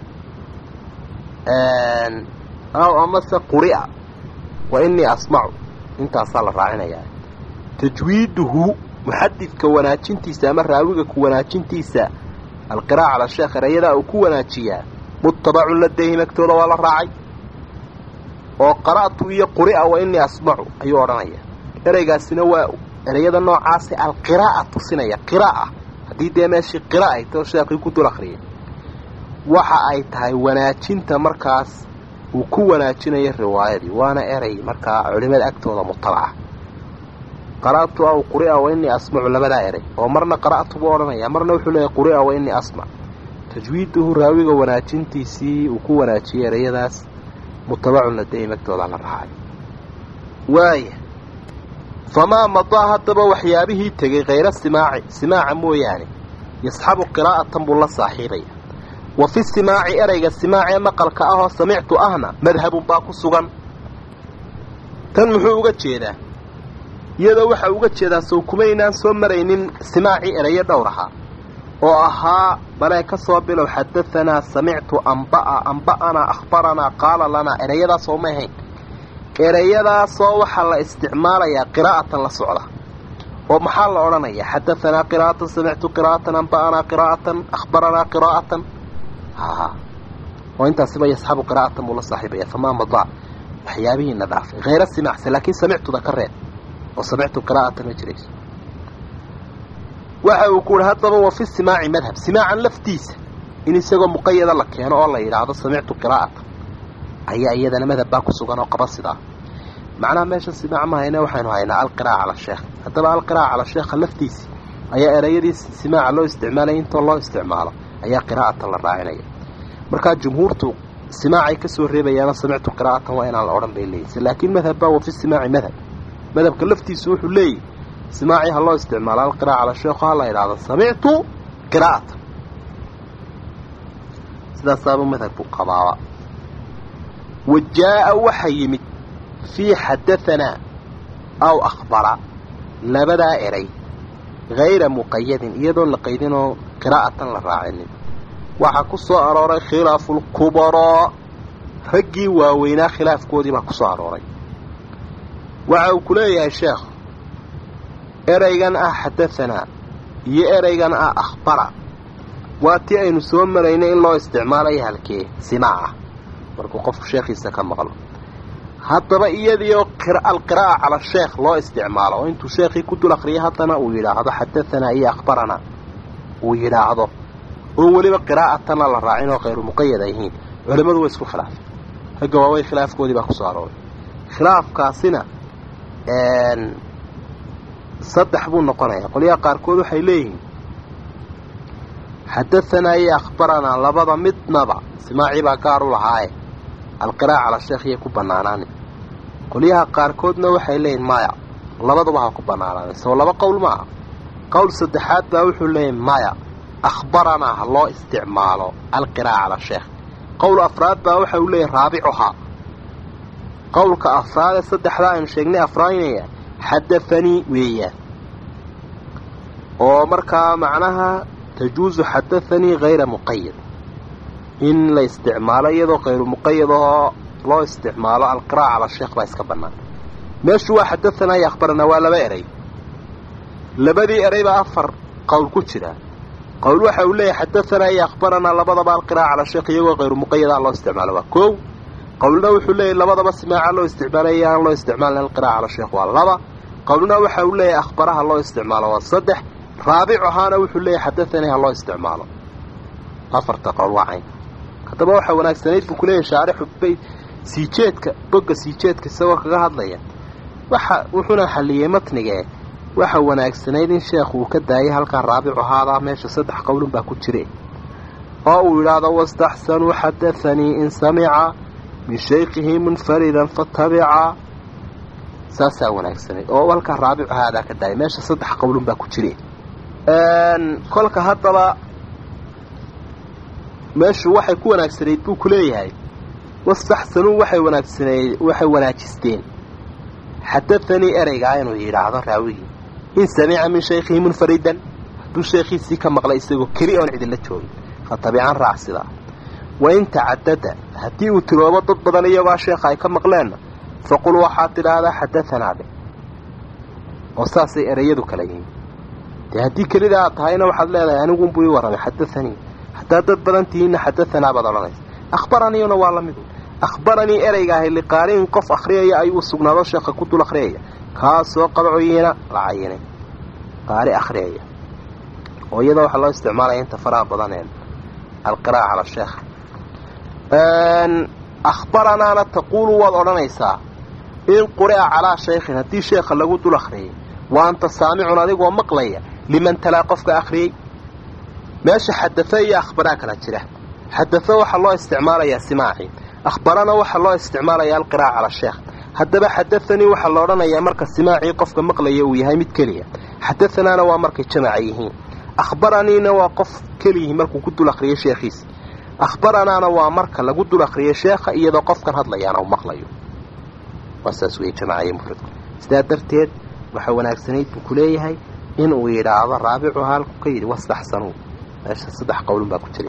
ah aw amase quri'a wa inii asmacu intaasaa la raacinayaa tajwiiduhu muxadidka wanaajintiisa ama raawiga ku wanaajintiisa alqiraa'a cala sheekh erayadaa uu ku wanaajiyaa muttabacun ladayhim agtooda waa la raacay oo qara'tu iyo quri'a wa inii asmacu ayuu odhanaya ereygaasina waa ereyada noocaasi alqiraa'a tusinaya qiraa'a haddii dee meeshii qira ay tao sheekhii ku dul akhriyay waxa ay tahay wanaajinta markaas uu ku wanaajinayo riwaayadii waana erey markaa culimada agtooda mutabaca qara'tu aw quri'a wa inii asmacu labadaa erey oo marna qara'tu buu odhanaya marna wuxuu leeyahay quri'a wa inii asmac tajwiiduhu raawiga wanaajintiisii uu ku wanaajiyey ereyadaas mutabacun ladayhim agtooda la raacay waaya famaa madaa haddaba waxyaabihii tegey khayra simaaci simaaca mooyaane yasxabu qiraa'atan buu la saaxiibaya wa fi simaaci ereyga simaacee maqalka ahoo samictu ahna madhabun baa ku sugan tan muxuu uga jeedaa iyadoo waxa uga jeedaa sow kumaynaan soo maraynin simaacii ereyo dhowr ahaa oo ahaa balee ka soo bilow xadahanaa samictu amba'a amba'anaa akhbaranaa qaala lanaa ereyadaas oo ma ahayn ereyadaasoo waxaa la isticmaalayaa qiraa'atan la socda oo maxaa la odhanayaa xadahanaa qiraa'atan samictu qiraa'atan amba'anaa qiraa'atan akhbaranaa qiraa'atan oo intaasiba yasxabu qiraa'atan buu la saaxiibaya famaa madaa waxyaabihiina dhaafay hayra simacse laakiin samictuda ka reeb oo samictu qiraa'atan ma jirayso waxa uu ku uhi haddaba wa fi simaaci madhab simaacan laftiisa in isagoo muqayada la keeno oo la yidhaahdo samictu qiraa'atan ayaa iyadana madhab baa ku sugan oo qaba sidaa macnaha meesha simaac ma hayne waxaynu haynaa alqiraa'a cala sheekh haddaba alqiraa'a cala sheekha laftiisi ayaa erayadii simaaca loo isticmaalaya intoo loo isticmaalo ayaa qiraa'atan la raacinaya markaa jumhuurtu simaacay ka soo reebayaana samictu qiraa'atan waa inaan la odhan bay leeyihin laakiin madhab baa wa fi simaaci madhab madhabka laftiisu wuxuu leeyahy simaacii ha loo isticmaalo alqiraa'a cala sheekhu ha la yidhaahdo samictu qiraa'atan sidaasaaba madhabku qabaaba wa jaa'a waxa yimid fii xadahanaa aw akhbara labadaa eray hayra muqayadin iyadoon la qaydinoo qiraa'atan la raacinin waxaa ku soo arooray khilaafulkubaraa raggii waaweynaa khilaafkoodii baa ku soo arooray waxa uu ku leeyahay sheekh eraygan ah xadahanaa iyo eraygan ah akhbara waa tii aynu soo maraynay in loo isticmaalayo halkee simaaca markuu qofku sheekhiisa ka maqlo haddaba iyadiioo alqiraa'a cala sheekh loo isticmaalo oo intuu sheekhii ku dul akriyay haddana uu yidhaahdo xadahanaa iyo akhbaranaa uu yidhaahdo oo weliba qiraa'atana la raacin oo khayru muqayad ay yihiin culimmadu way isku khilaafay ragga waawey khilaafkoodii baa ku soo arooray khilaafkaasina saddex buu noqonayaa qolyaha qaarkood waxay leeyihiin xadahanaa iyo akhbaranaa labada midnaba simaacii baa gaar u lahaaye alqiraa'a cala sheekh iyay ku bannaanaani qolyaha qaarkoodna waxay leeyihin maya labaduba ha ku bannaanaanay soo laba qowl ma aha qowl saddexaad baa wuxuu leeyahy maya akhbaranaa ha loo isticmaalo alqiraa'a cala sheekh qowl afraad baa waxa uu leeyahy raabicuhaa qowlka afraad ee saddexdaa aynu sheegnay afraynaya xadathanii weeyaan oo markaa macnaha tajuusu xadathanii hayra muqayad in la isticmaalo iyadoo kayru muqayad ahoo loo isticmaalo alqiraa'a cala sheekh baa iska bannaan meeshu waa xadahanaa iyo akhbaranaa waa laba eray labadii eray baa afar qowl ku jira qowl waxa uu leeyahay xadahanaa iyo akhbaranaa labadaba alqiraa'a cala sheekh iyagoo kayru muqayada loo isticmaalo waa kow qowlna wuxuu leeyahy labadaba simaaca loo isticmaalaya aan loo isticmaalin alqiraa'a cala sheekh waa laba qowlna waxa uu leeyahay akhbaraha loo isticmaalo waa saddex raabic ahaana wuxuu leeyahay xadathanii ha loo isticmaalo afarta qowl waa cayn haddaba waxaa wanaagsanayd buu kuleeyahay shaarixu bay siijeedka bogga siijeedka isagoo kaga hadlaya waxa wuxuuna xalliyey matnigee waxa wanaagsanayd in sheekhu uu ka daayay halkan raabicu ahaadaa meesha saddex qowlun baa ku jire oo uu yidhaahdo wastaxsanuu xadathanii in samica min shaykhihi munfaridan fatabica saasaa wanaagsanayd oo halkaa raabicu ahaadaa ka daayay meesha saddex qowlun baa ku jire kolka haddaba meeshu waxay ku wanaagsanayd buu ku leeyahay wastaxsanuu waxay wanaagsaneyd waxay wanaajisteen xadathanii ereygaa inuu yidhaahdo raawigii in samica min shaykhihi munfaridan hadduu sheekhiisii ka maqlay isagoo keli oon cidinla joogin fa tabican raac sidaa wain tacadada haddii uu tiroobo dad badan iyagoo sheekha ay ka maqleenna faqul waxaad tidhaahdaa xadahanaa dhe oo saasay ereyadu kala yihiin dee haddii kelida aad tahayna waxaad leedahay anigunbuu ii warramay xadathanii haddaad dad badan tihiinna xadahanaa baad odhanaysa akhbaraniina waa la midu akhbaranii ereygaahay liqaari'in qof akhriyaya ayuu sugnaado sheekha ku dul akhriyaya kaasoo qabcoyiina la cayinay qaari akhriyaya oo iyadoo waxaa loo isticmaalaya inta faraha badaneen alqiraa'a cala sheekh akhbaranaana taquulu waad odhanaysaa in quri'a calaa shaykhin haddii sheekha lagu dul akhriyay wa anta saamicun adigoo maqlaya liman talaa qofka akhriyey meesha xadafo iyo akhbaraa kala jira xadafo waxaa loo isticmaalayaa simaaci akhbarana waxaa loo isticmaalayaa alqiraa'a cala sheekh haddaba xadathanii waxaa la odhanayaa marka simaacii qofka maqlaya uu yahay mid keliya xadathanaana waa markay jamaca yihiin akhbaraniina waa qof keliyihii markuu ku dul akhriyay sheekhiisi akhbaranaana waa marka lagu dul akhriyay sheekha iyadoo qofkan hadlayaana uu maqlayo waa saas weeye jamacaiyo mufradku sidaa darteed waxaa wanaagsanayd buu ku leeyahay inuu yidhaahdo raabicu halku ka yidhi wastaxsanuu meesha saddex qowlun baa ku jira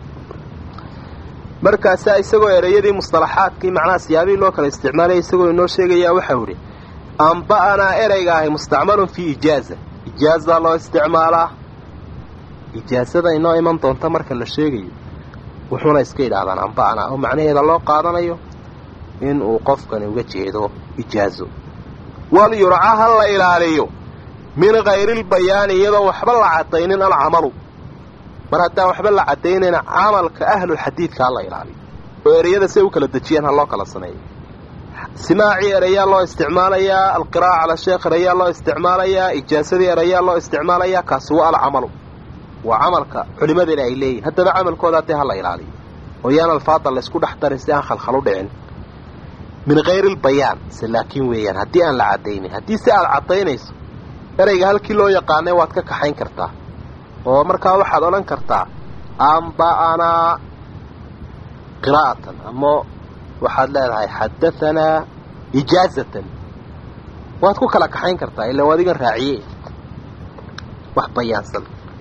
markaasaa isagoo ereyadii mustalaxaadkii macnaha siyaabihii loo kala isticmaalaya isagoo inoo sheegayaa waxau idhi amba'anaa ereyga ahi mustacmalun fii ijaaza ijaazaa loo isticmaalaa ijaazada inoo iman doonta marka la sheegayo wuxuuna iska yidhaahdaan amba'anaa oo macnaheeda loo qaadanayo in uu qofkani uga jeedo ijaazo wal yurca ha la ilaaliyo min hayrilbayaani iyadoo waxba la caddaynin alcamalu mar haddaan waxba la caddaynayna camalka ahlulxadiidka ha la ilaaliyo oo ereyada si ay u kala dejiyaan ha loo kala sameeyo simaacii erayaa loo isticmaalayaa alqiraa'a cala sheekh erayaa loo isticmaalayaa ijaasadii erayaa loo isticmaalayaa kaasi waa alcamalu waa camalka culimadeena ay leeyihin haddaba camalkooda haddii ha la ilaaliyo oo yaan alfaada laysku dhex darin si aan khalkhal u dhicin min hayrilbayaan se laakiin weeyaan haddii aan la caddaynin haddii si aad caddaynayso ereyga halkii loo yaqaanay waad ka kaxayn kartaa oo markaa waxaad odhan kartaa amba'anaa qiraa'atan ama waxaad leedahay xadahanaa ijaazatan waad ku kala kaxayn kartaa ilaa adigan raaciye wax bayaansan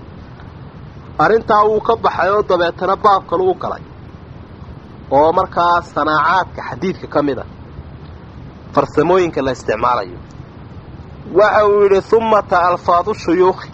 arrintaa wuu ka baxay oo dabeetana baabka lagu galay oo markaa sanaacaadka xadiidka ka mid a farsamooyinka la isticmaalayo waxa uu yidhi humata alfaadu shuyuukhi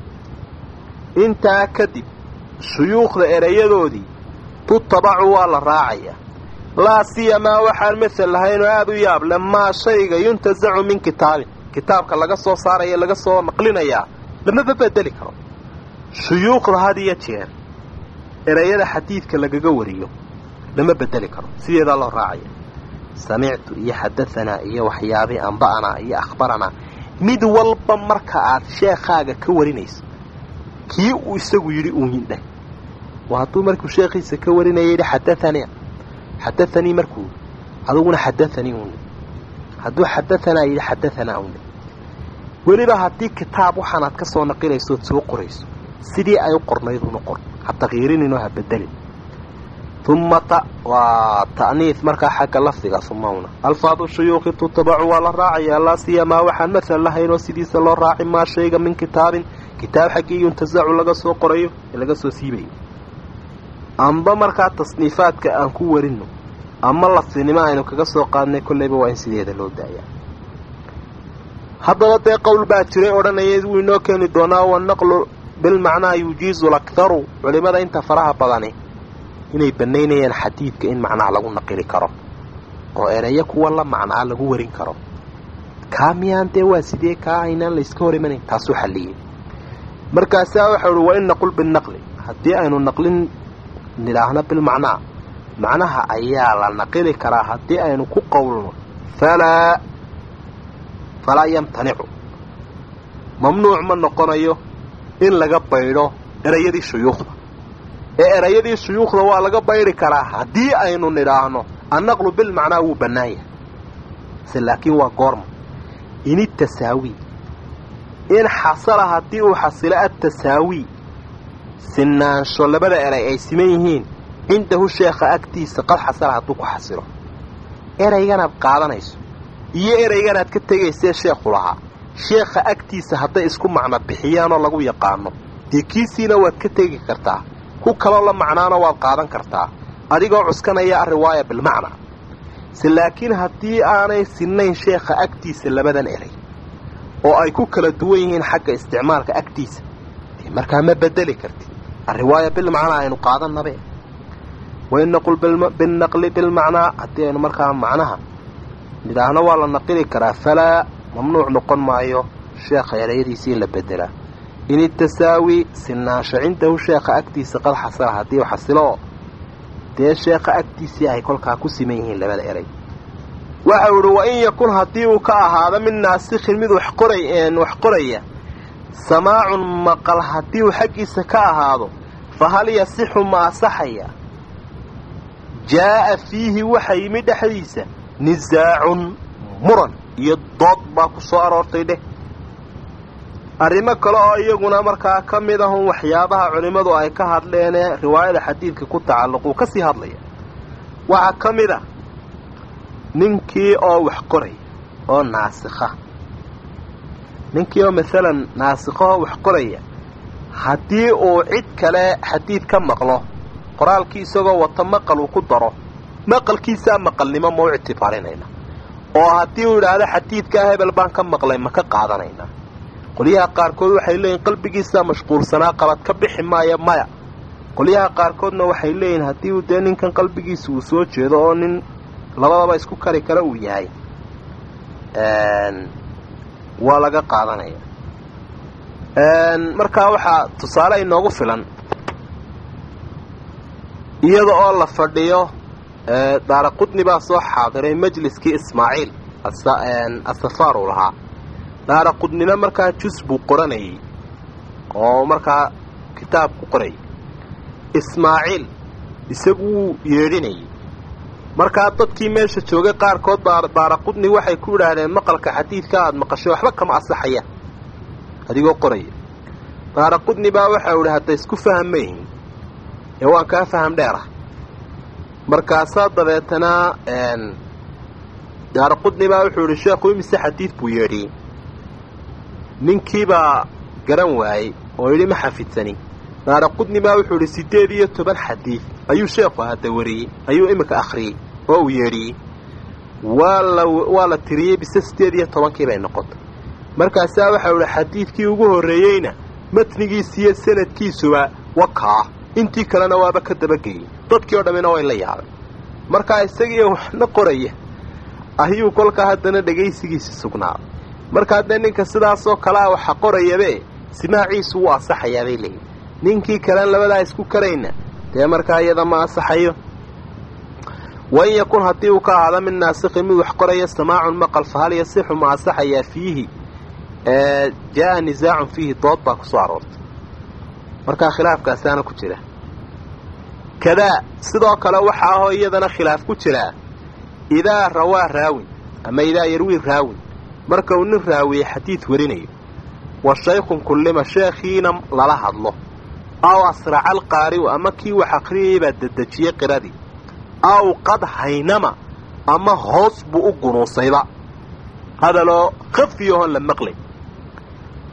intaa kadib shuyuukhda erayadoodii tutabacu waa la raacayaa laa siyamaa waxaan masel lahayn oo aada u yaab le maa shayga yuntasacu min kitaabin kitaabka laga soo saaraya laga soo naqlinayaa lamaba bedeli karo shuyuukhda had iyo jeer erayada xadiidka lagaga wariyo lama bedeli karo sideedaa loo raacaya samictu iyo xadahanaa iyo waxyaabii amba'anaa iyo akhbaranaa mid walba marka aad sheekhaaga ka warinayso kii uu isagu yidhi uun yindheh waa hadduu markuu sheekhiisa ka warinaya yidhi xadathania xadathanii markuu aduguna xadathanii uuni hadduu xadahanaa yidhi xadahanaa uuni weliba haddii kitaab waxaanaad ka soo naqilaysood soo qorayso sidii ay u qornayd una qor ha takyiirininoo ha bedelin uma ta waa ta'niif markaa xagga lafdiga umawna alfaadu shuyuuqi tutabacu waa la raacayaa laa siyamaa waxaan masal lahaynoo sidiisa loo raaci maa shayga min kitaabin kitaab xaggii yuntasacu laga soo qorayo ee laga soo siibayo amba markaa tasniifaadka aan ku warino ama laftinimo aynu kaga soo qaadnay kollayba waa in sideeda loo daayaa haddaba dee qowl baa jiray odhanaya wuu inoo keeni doonaa wanaqlu bilmacnaa yujiizu lakharu culimmada inta faraha badani inay bannaynayaan xadiidka in macnaha lagu naqili karo oo ereyo kuwa la macnaa lagu warin karo kaa miyaan dee waa sidee kaa aynaan layska hor imanayn taasuu xalliyey markaasaa waxau uhi wa in naqul binaqli haddii aynu naqlin nidhaahno bilmacnaa macnaha ayaa la naqili karaa haddii aynu ku qowlno falaa falaa yamtanicu mamnuuc ma noqonayo in laga baydho erayadii shuyuukhda ee erayadii shuyuukhda waa laga baydhi karaa haddii aynu nidhaahno annaqlu bilmacnaa wuu bannaan yahay se laakiin waa goorma in tasaawi in xasala haddii uu xasilo atasaawi sinaansho labada eray ay siman yihiin cindahu sheekha agtiisa qad xasala hadduu ku xasilo erayganaad qaadanayso iyo erayganaad ka tegaysee sheekhu lahaa sheekha agtiisa hadday isku macno bixiyaanoo lagu yaqaano dee kiisiina waad ka tegi kartaa ku kaloo la macnaana waad qaadan kartaa adigoo cuskanaya ariwaaya bilmacnaa se laakiin haddii aanay sinnayn sheekha agtiisa labadan eray oo ay ku kala duwan yihiin xagga isticmaalka agtiisa dee markaa ma bedeli kartid ariwaaya bilmacnaa aynu qaadannabe wain naqul binaqli bilmacnaa haddii aynu markaa macnaha nidhaahno waa la naqili karaa falaa mamnuuc noqon maayo sheekha erayadiisii in la bedelaa in itasaawi sinaansho cindahu sheekha agtiisa qad xasala haddii u xasilo dee sheekha agtiisii ay kolkaa ku siman yihiin labada eray waxau idhi wa in yakun haddii uu ka ahaado mid naasikhin mid wax qoraya samaacun maqal haddii uu xaggiisa ka ahaado fa hal yasixu ma asaxaya jaa'a fiihi waxa yimi dhexdiisa nisaacun muran iyo dood baa ku soo aroortay dheh arrimo kale oo iyaguna markaa ka mid ahun waxyaabaha culimmadu ay ka hadleenee riwaayada xadiidka ku tacalluquu ka sii hadlaya waxaa ka mid a ninkii oo wax qoraya oo naasikha ninkii oo maalan naasikha oo wax qoraya haddii uu cid kale xadiid ka maqlo qoraalkii isagoo wata maqal uu ku daro maqalkiisaa maqalnimo ma u ictibaarinayna oo haddii uu idhaahdo xadiidkaa hebel baan ka maqlay ma ka qaadanaynaa qolyaha qaarkood waxay leeyihin qalbigiisaa mashquulsanaa qabad ka bixi maaya maya qolyaha qaarkoodna waxay leeyihin haddii uu dee ninkan qalbigiisa uu soo jeedo oo nin labadaba isku kari kara uu yahay waa laga qaadanaya markaa waxaa tusaale inoogu filan iyada oo la fadhiyo daara qudni baa soo xaadiray majliskii ismaaciil asafaar uu lahaa daara qudnina markaa jus buu qoranayay oo markaa kitaab ku qorayay ismaaciil isagu wuu yeedhinayay markaa dadkii meesha joogay qaarkood daara qudni waxay ku idhaahdeen maqalka xadiidka aada maqashay waxba kama asaxaya adigoo qoraya daara qudni baa waxau idhi hadda isku faham ma yihin ee waan kaa faham dheer ah markaasaa dabeetana daara qudni baa wuxuu idhi sheekhu imise xadiid buu yeedhiyey ninkiibaa garan waayey oo yidhi ma xafidsani daara qudni baa wuxuu idhi siddeed iyo toban xadiid ayuu sheekhu hadda wariyey ayuu iminka akhriyey oo uu yeedhiyey waa la waa la tiriyey bise siddeed iyo tobankii bay noqotay markaasaa waxau idhi xadiidkii ugu horreeyeyna matnigiisiiyo sanadkiisuba wakaa intii kalena waaba ka dabageeyey dadkii oo dhammina way la yaabay markaa isagiiyo waxna qoraya ayuu kolkaa haddana dhegaysigiisi sugnaaday markaa dee ninka sidaasoo kalea waxa qorayabe simaaciisu wuu asaxayaa bay leeyihin ninkii kalen labadaa isku karayna dee markaa iyada ma asaxayo wain yakun haddii uu ka ahaado mid naasikhin mid wax qoraya samaacun maqal fa hal yasixu ma asaxayaa fiihi jaa nisaacun fiihi dood baa ku soo aroortay markaa khilaafkaasaana ku jira kadaa sidoo kale waxa ahoo iyadana khilaaf ku jiraa idaa rawaa raawin ama idaa yarwii raawin marka uu nin raawiye xadiid warinayo wa shaykhun kullima sheekhiina lala hadlo aw asraca alqaari'u ama kii wax akhriyayay baa dedejiyey qiradii aw qad haynama ama hoos buu u gunuusayba hadaloo khafiyahon la maqlay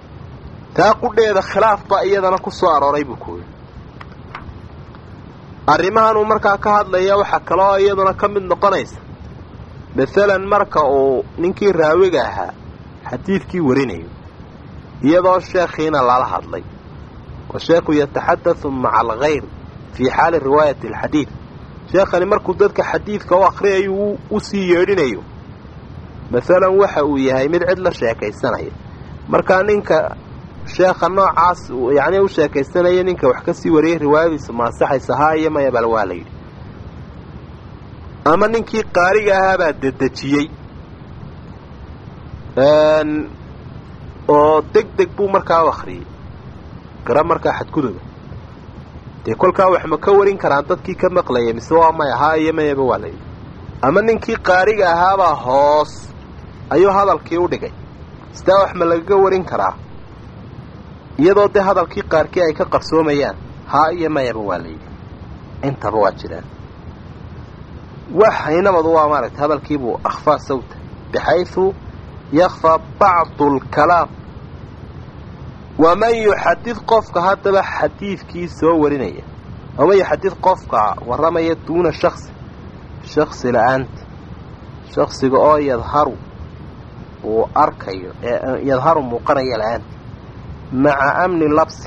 taa qudheeda khilaaf baa iyadana ku soo arooray buu ku yidhi arrimahanuu markaa ka hadlaya waxaa kaloo iyaduna ka mid noqonaysa masalan marka uu ninkii raawiga ahaa xadiidkii warinayo iyadoo sheekhiina lala hadlay washeekhu yataxaddathu maca alkhayr fii xaali riwaayati alxadiid sheekhani markuu dadka xadiidka u akhriyayo u sii yeedhinayo masalan waxa uu yahay mid cid la sheekaysanaya markaa ninka sheekha noocaas yacnii u sheekaysanaya ninka wax ka sii wariyay riwaayadiisu ma ansaxaysa haa iyo maya bal waa la yidhi ama ninkii qaariga ahaabaa dedejiyey oo deg deg buu markaa u akhriyey gara markaa xadguduba dee kolkaa wax ma ka warin karaan dadkii ka maqlaya mise waa maya haa iyo mayaba waa la yidhi ama ninkii qaariga ahaabaa hoos ayuu hadalkii u dhigay sidaa wax ma lagaga warin karaa iyadoo dee hadalkii qaarkii ay ka qarsoomayaan haa iyo mayaba waa la yidhi intaba waa jiraan wax haynabadu waa maaragtay hadalkiibuu akhfaa sawta bixaysu yakfaa bacdu alkalaam waman yuxadid qofka haddaba xadiidkii soo warinaya waman yuxadid qofka warramaya duuna shaksi shaksi la-aanti shaksiga oo yadharu uu arkayo yadharu muuqanaya la-aanti maca amni labsi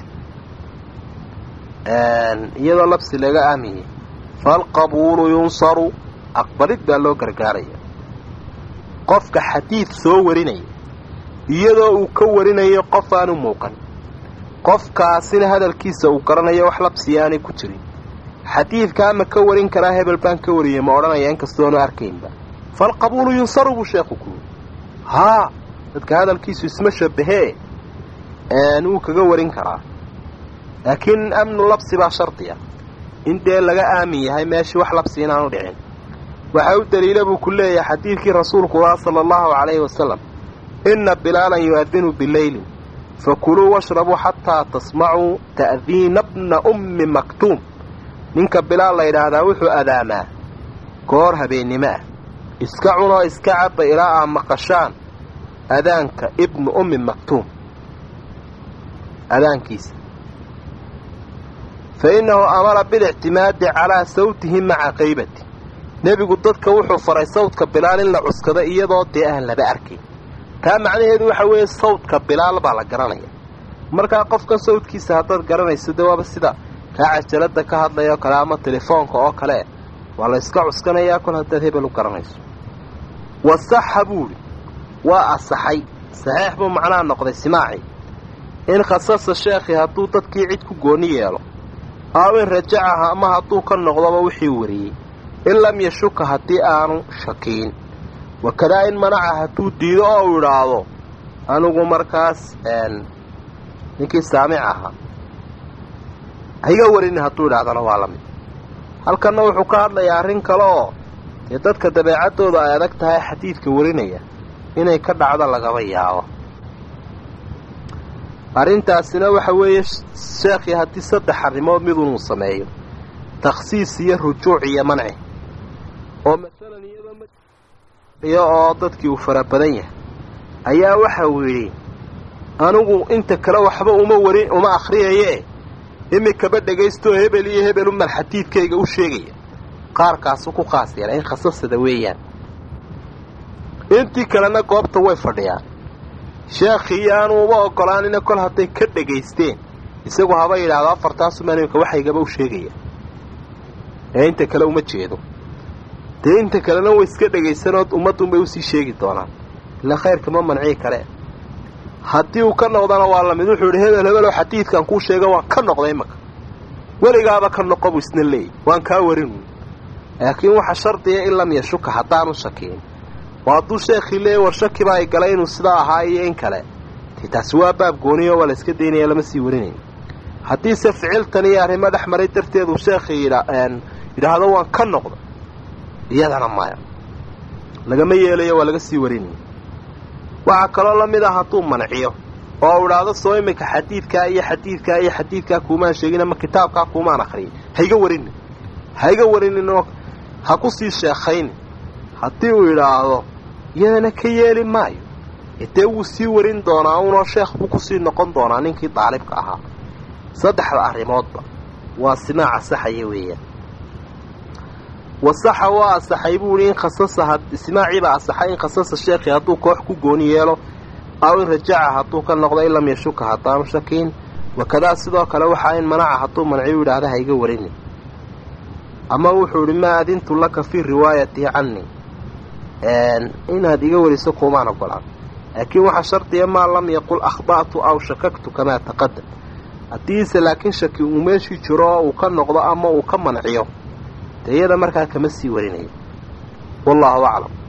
iyadoo labsi laga aamiyey falqabuulu yunsaru aqbalid baa loo gargaaraya qofka xadiid soo warinaya iyadoo uu ka warinayo qof aanu muuqan qofkaasina hadalkiisa uu garanayo wax labsiya aanay ku jirin xadiidkaa ma ka warin karaa hebel baan ka wariyey ma odhanaya inkastoonu arkaynba falqabuulu yunsaru buu sheekhu ku yiri haa dadka hadalkiisu isma shabahee wuu kaga warin karaa laakiin amnu labsi baa shardiya in dee laga aamin yahay meeshii wax labsi inaanu dhicin waxaa u daliila buu ku leeyahay xadiidkii rasuulku ah sala allahu calayhi wasalam inna bilaalan yu'adinu bileylin fakuluu washrabuu xataa tasmacuu ta'diina bna ummi maktuum ninka bilaal la yidhaahdaa wuxuu adaamaa goor habeennimo ah iska cunoo iska cabba ilaa aa maqashaan adaanka ibnu ummi maktuum adaankiisa fa innahu amara bilictimaadi calaa sawtihi maca qaybati nebigu dadka wuxuu faray sawdka bilaal in la cuskado iyadoo dee aan laba arkayn taa macnaheedu waxa weeye sawdka bilaal baa la garanaya markaa qofkan sawdkiisa haddaad garanayso dee waaba sida kaa cajalada ka hadlaya oo kale ama telefoonka oo kale waa la yska cuskanayaa kol haddaad hebel u garanayso wasaxa buuhi waa asaxay saxiix buu macnaha noqday simaaci in khasasa sheekhi hadduu dadkii cid ku gooni yeelo aw in rajacaha ama hadduu ka noqdoba wixii wariyey in lam yashuka haddii aanu shakiin wakadaa in manaca hadduu diido oo uu idhaahdo anigu markaas ninkii saamic ahaa haiga warini hadduu idhahdana waa la mid halkanna wuxuu ka hadlayaa arrin kale oo dee dadka dabeecaddooda ay adag tahay xadiidka warinaya inay ka dhacdo lagaba yaabo arrintaasina waxa weeye sheekhii haddii saddex arrimood midunuu sameeyo takhsiis iyo rujuuc iyo manci oo masalan iyadoo oo dadkii uu fara badan yahay ayaa waxa uu yidhi anigu inta kale waxba uma warin uma akhriyayee imikaba dhagaystoo hebel iyo hebel umal xadiidkayga u sheegaya qaarkaasu ku khaas yeela in khasasada weeyaan intii kalena goobta way fadhiyaan sheekhii aanu uma ogolaanina kol hadday ka dhagaysteen isagu haba yidhaahdo afartaasumaan imika waxaygaba u sheegaya ee inta kale uma jeedo dee inta kalena way iska dhagaysanood ummadduunbay usii sheegi doonaan ila khayrka ma mancii kale haddii uu ka noqdana waa lamid wuxuu yidhi hebel hebeloo xadiidkan kuu sheega waan ka noqday imaka weligaaba ka noqo buu isna leeyay waan kaa warin laakiin waxa shardiya in lam yashuka haddaanu shakiin oo hadduu sheekhii leeyay war shaki baa ay galay inuu sidaa ahaa iyo in kale dee taasi waa baab gooniyo waa la iska daynaya lama sii warinayn haddiise ficiltan iyo arrimo dhex maray darteeduu sheekhii yidhaahdo waan ka noqda iyadana maya lagama yeelayo waa laga sii warinaya waxaa kaloo la mid ah hadduu manciyo oo u idhaahdo soo iminka xadiidkaa iyo xadiidkaa iyo xadiidkaa kuumaan sheegin ama kitaabkaa kuumaan akhriyay haiga warinin haiga warininoo ha ku sii sheekaynin haddii uu idhaahdo iyadana ka yeeli maayo dee wuu sii warin doonaa unoo sheekh buu kusii noqon doonaa ninkii daalibka ahaa saddexda arrimoodba waa simaaca saxaya weeyaan wasaxa waa asaxay buu ihi in khasasa ismaaciibaa asaxay in khasasa sheekhi hadduu koox ku gooni yeelo aw in rajaca hadduu ka noqdo in lam yashuka haddaanu shakiin wakadaa sidoo kale waxaa in manaca hadduu manciyu yidhaahda ha iga warinin ama wuxuu idhi maa adintu laka fii riwaayatii cannii inaad iga wariso kuumaan ogolaan laakiin waxaa shardiya maa lam yaqul akhda'tu aw shakaktu kamaa taqadam haddiise laakiin shaki uu meeshii jiro oo uu ka noqdo ama uu ka manciyo dee iyada markaa kama sii warinayo wallaahu aclam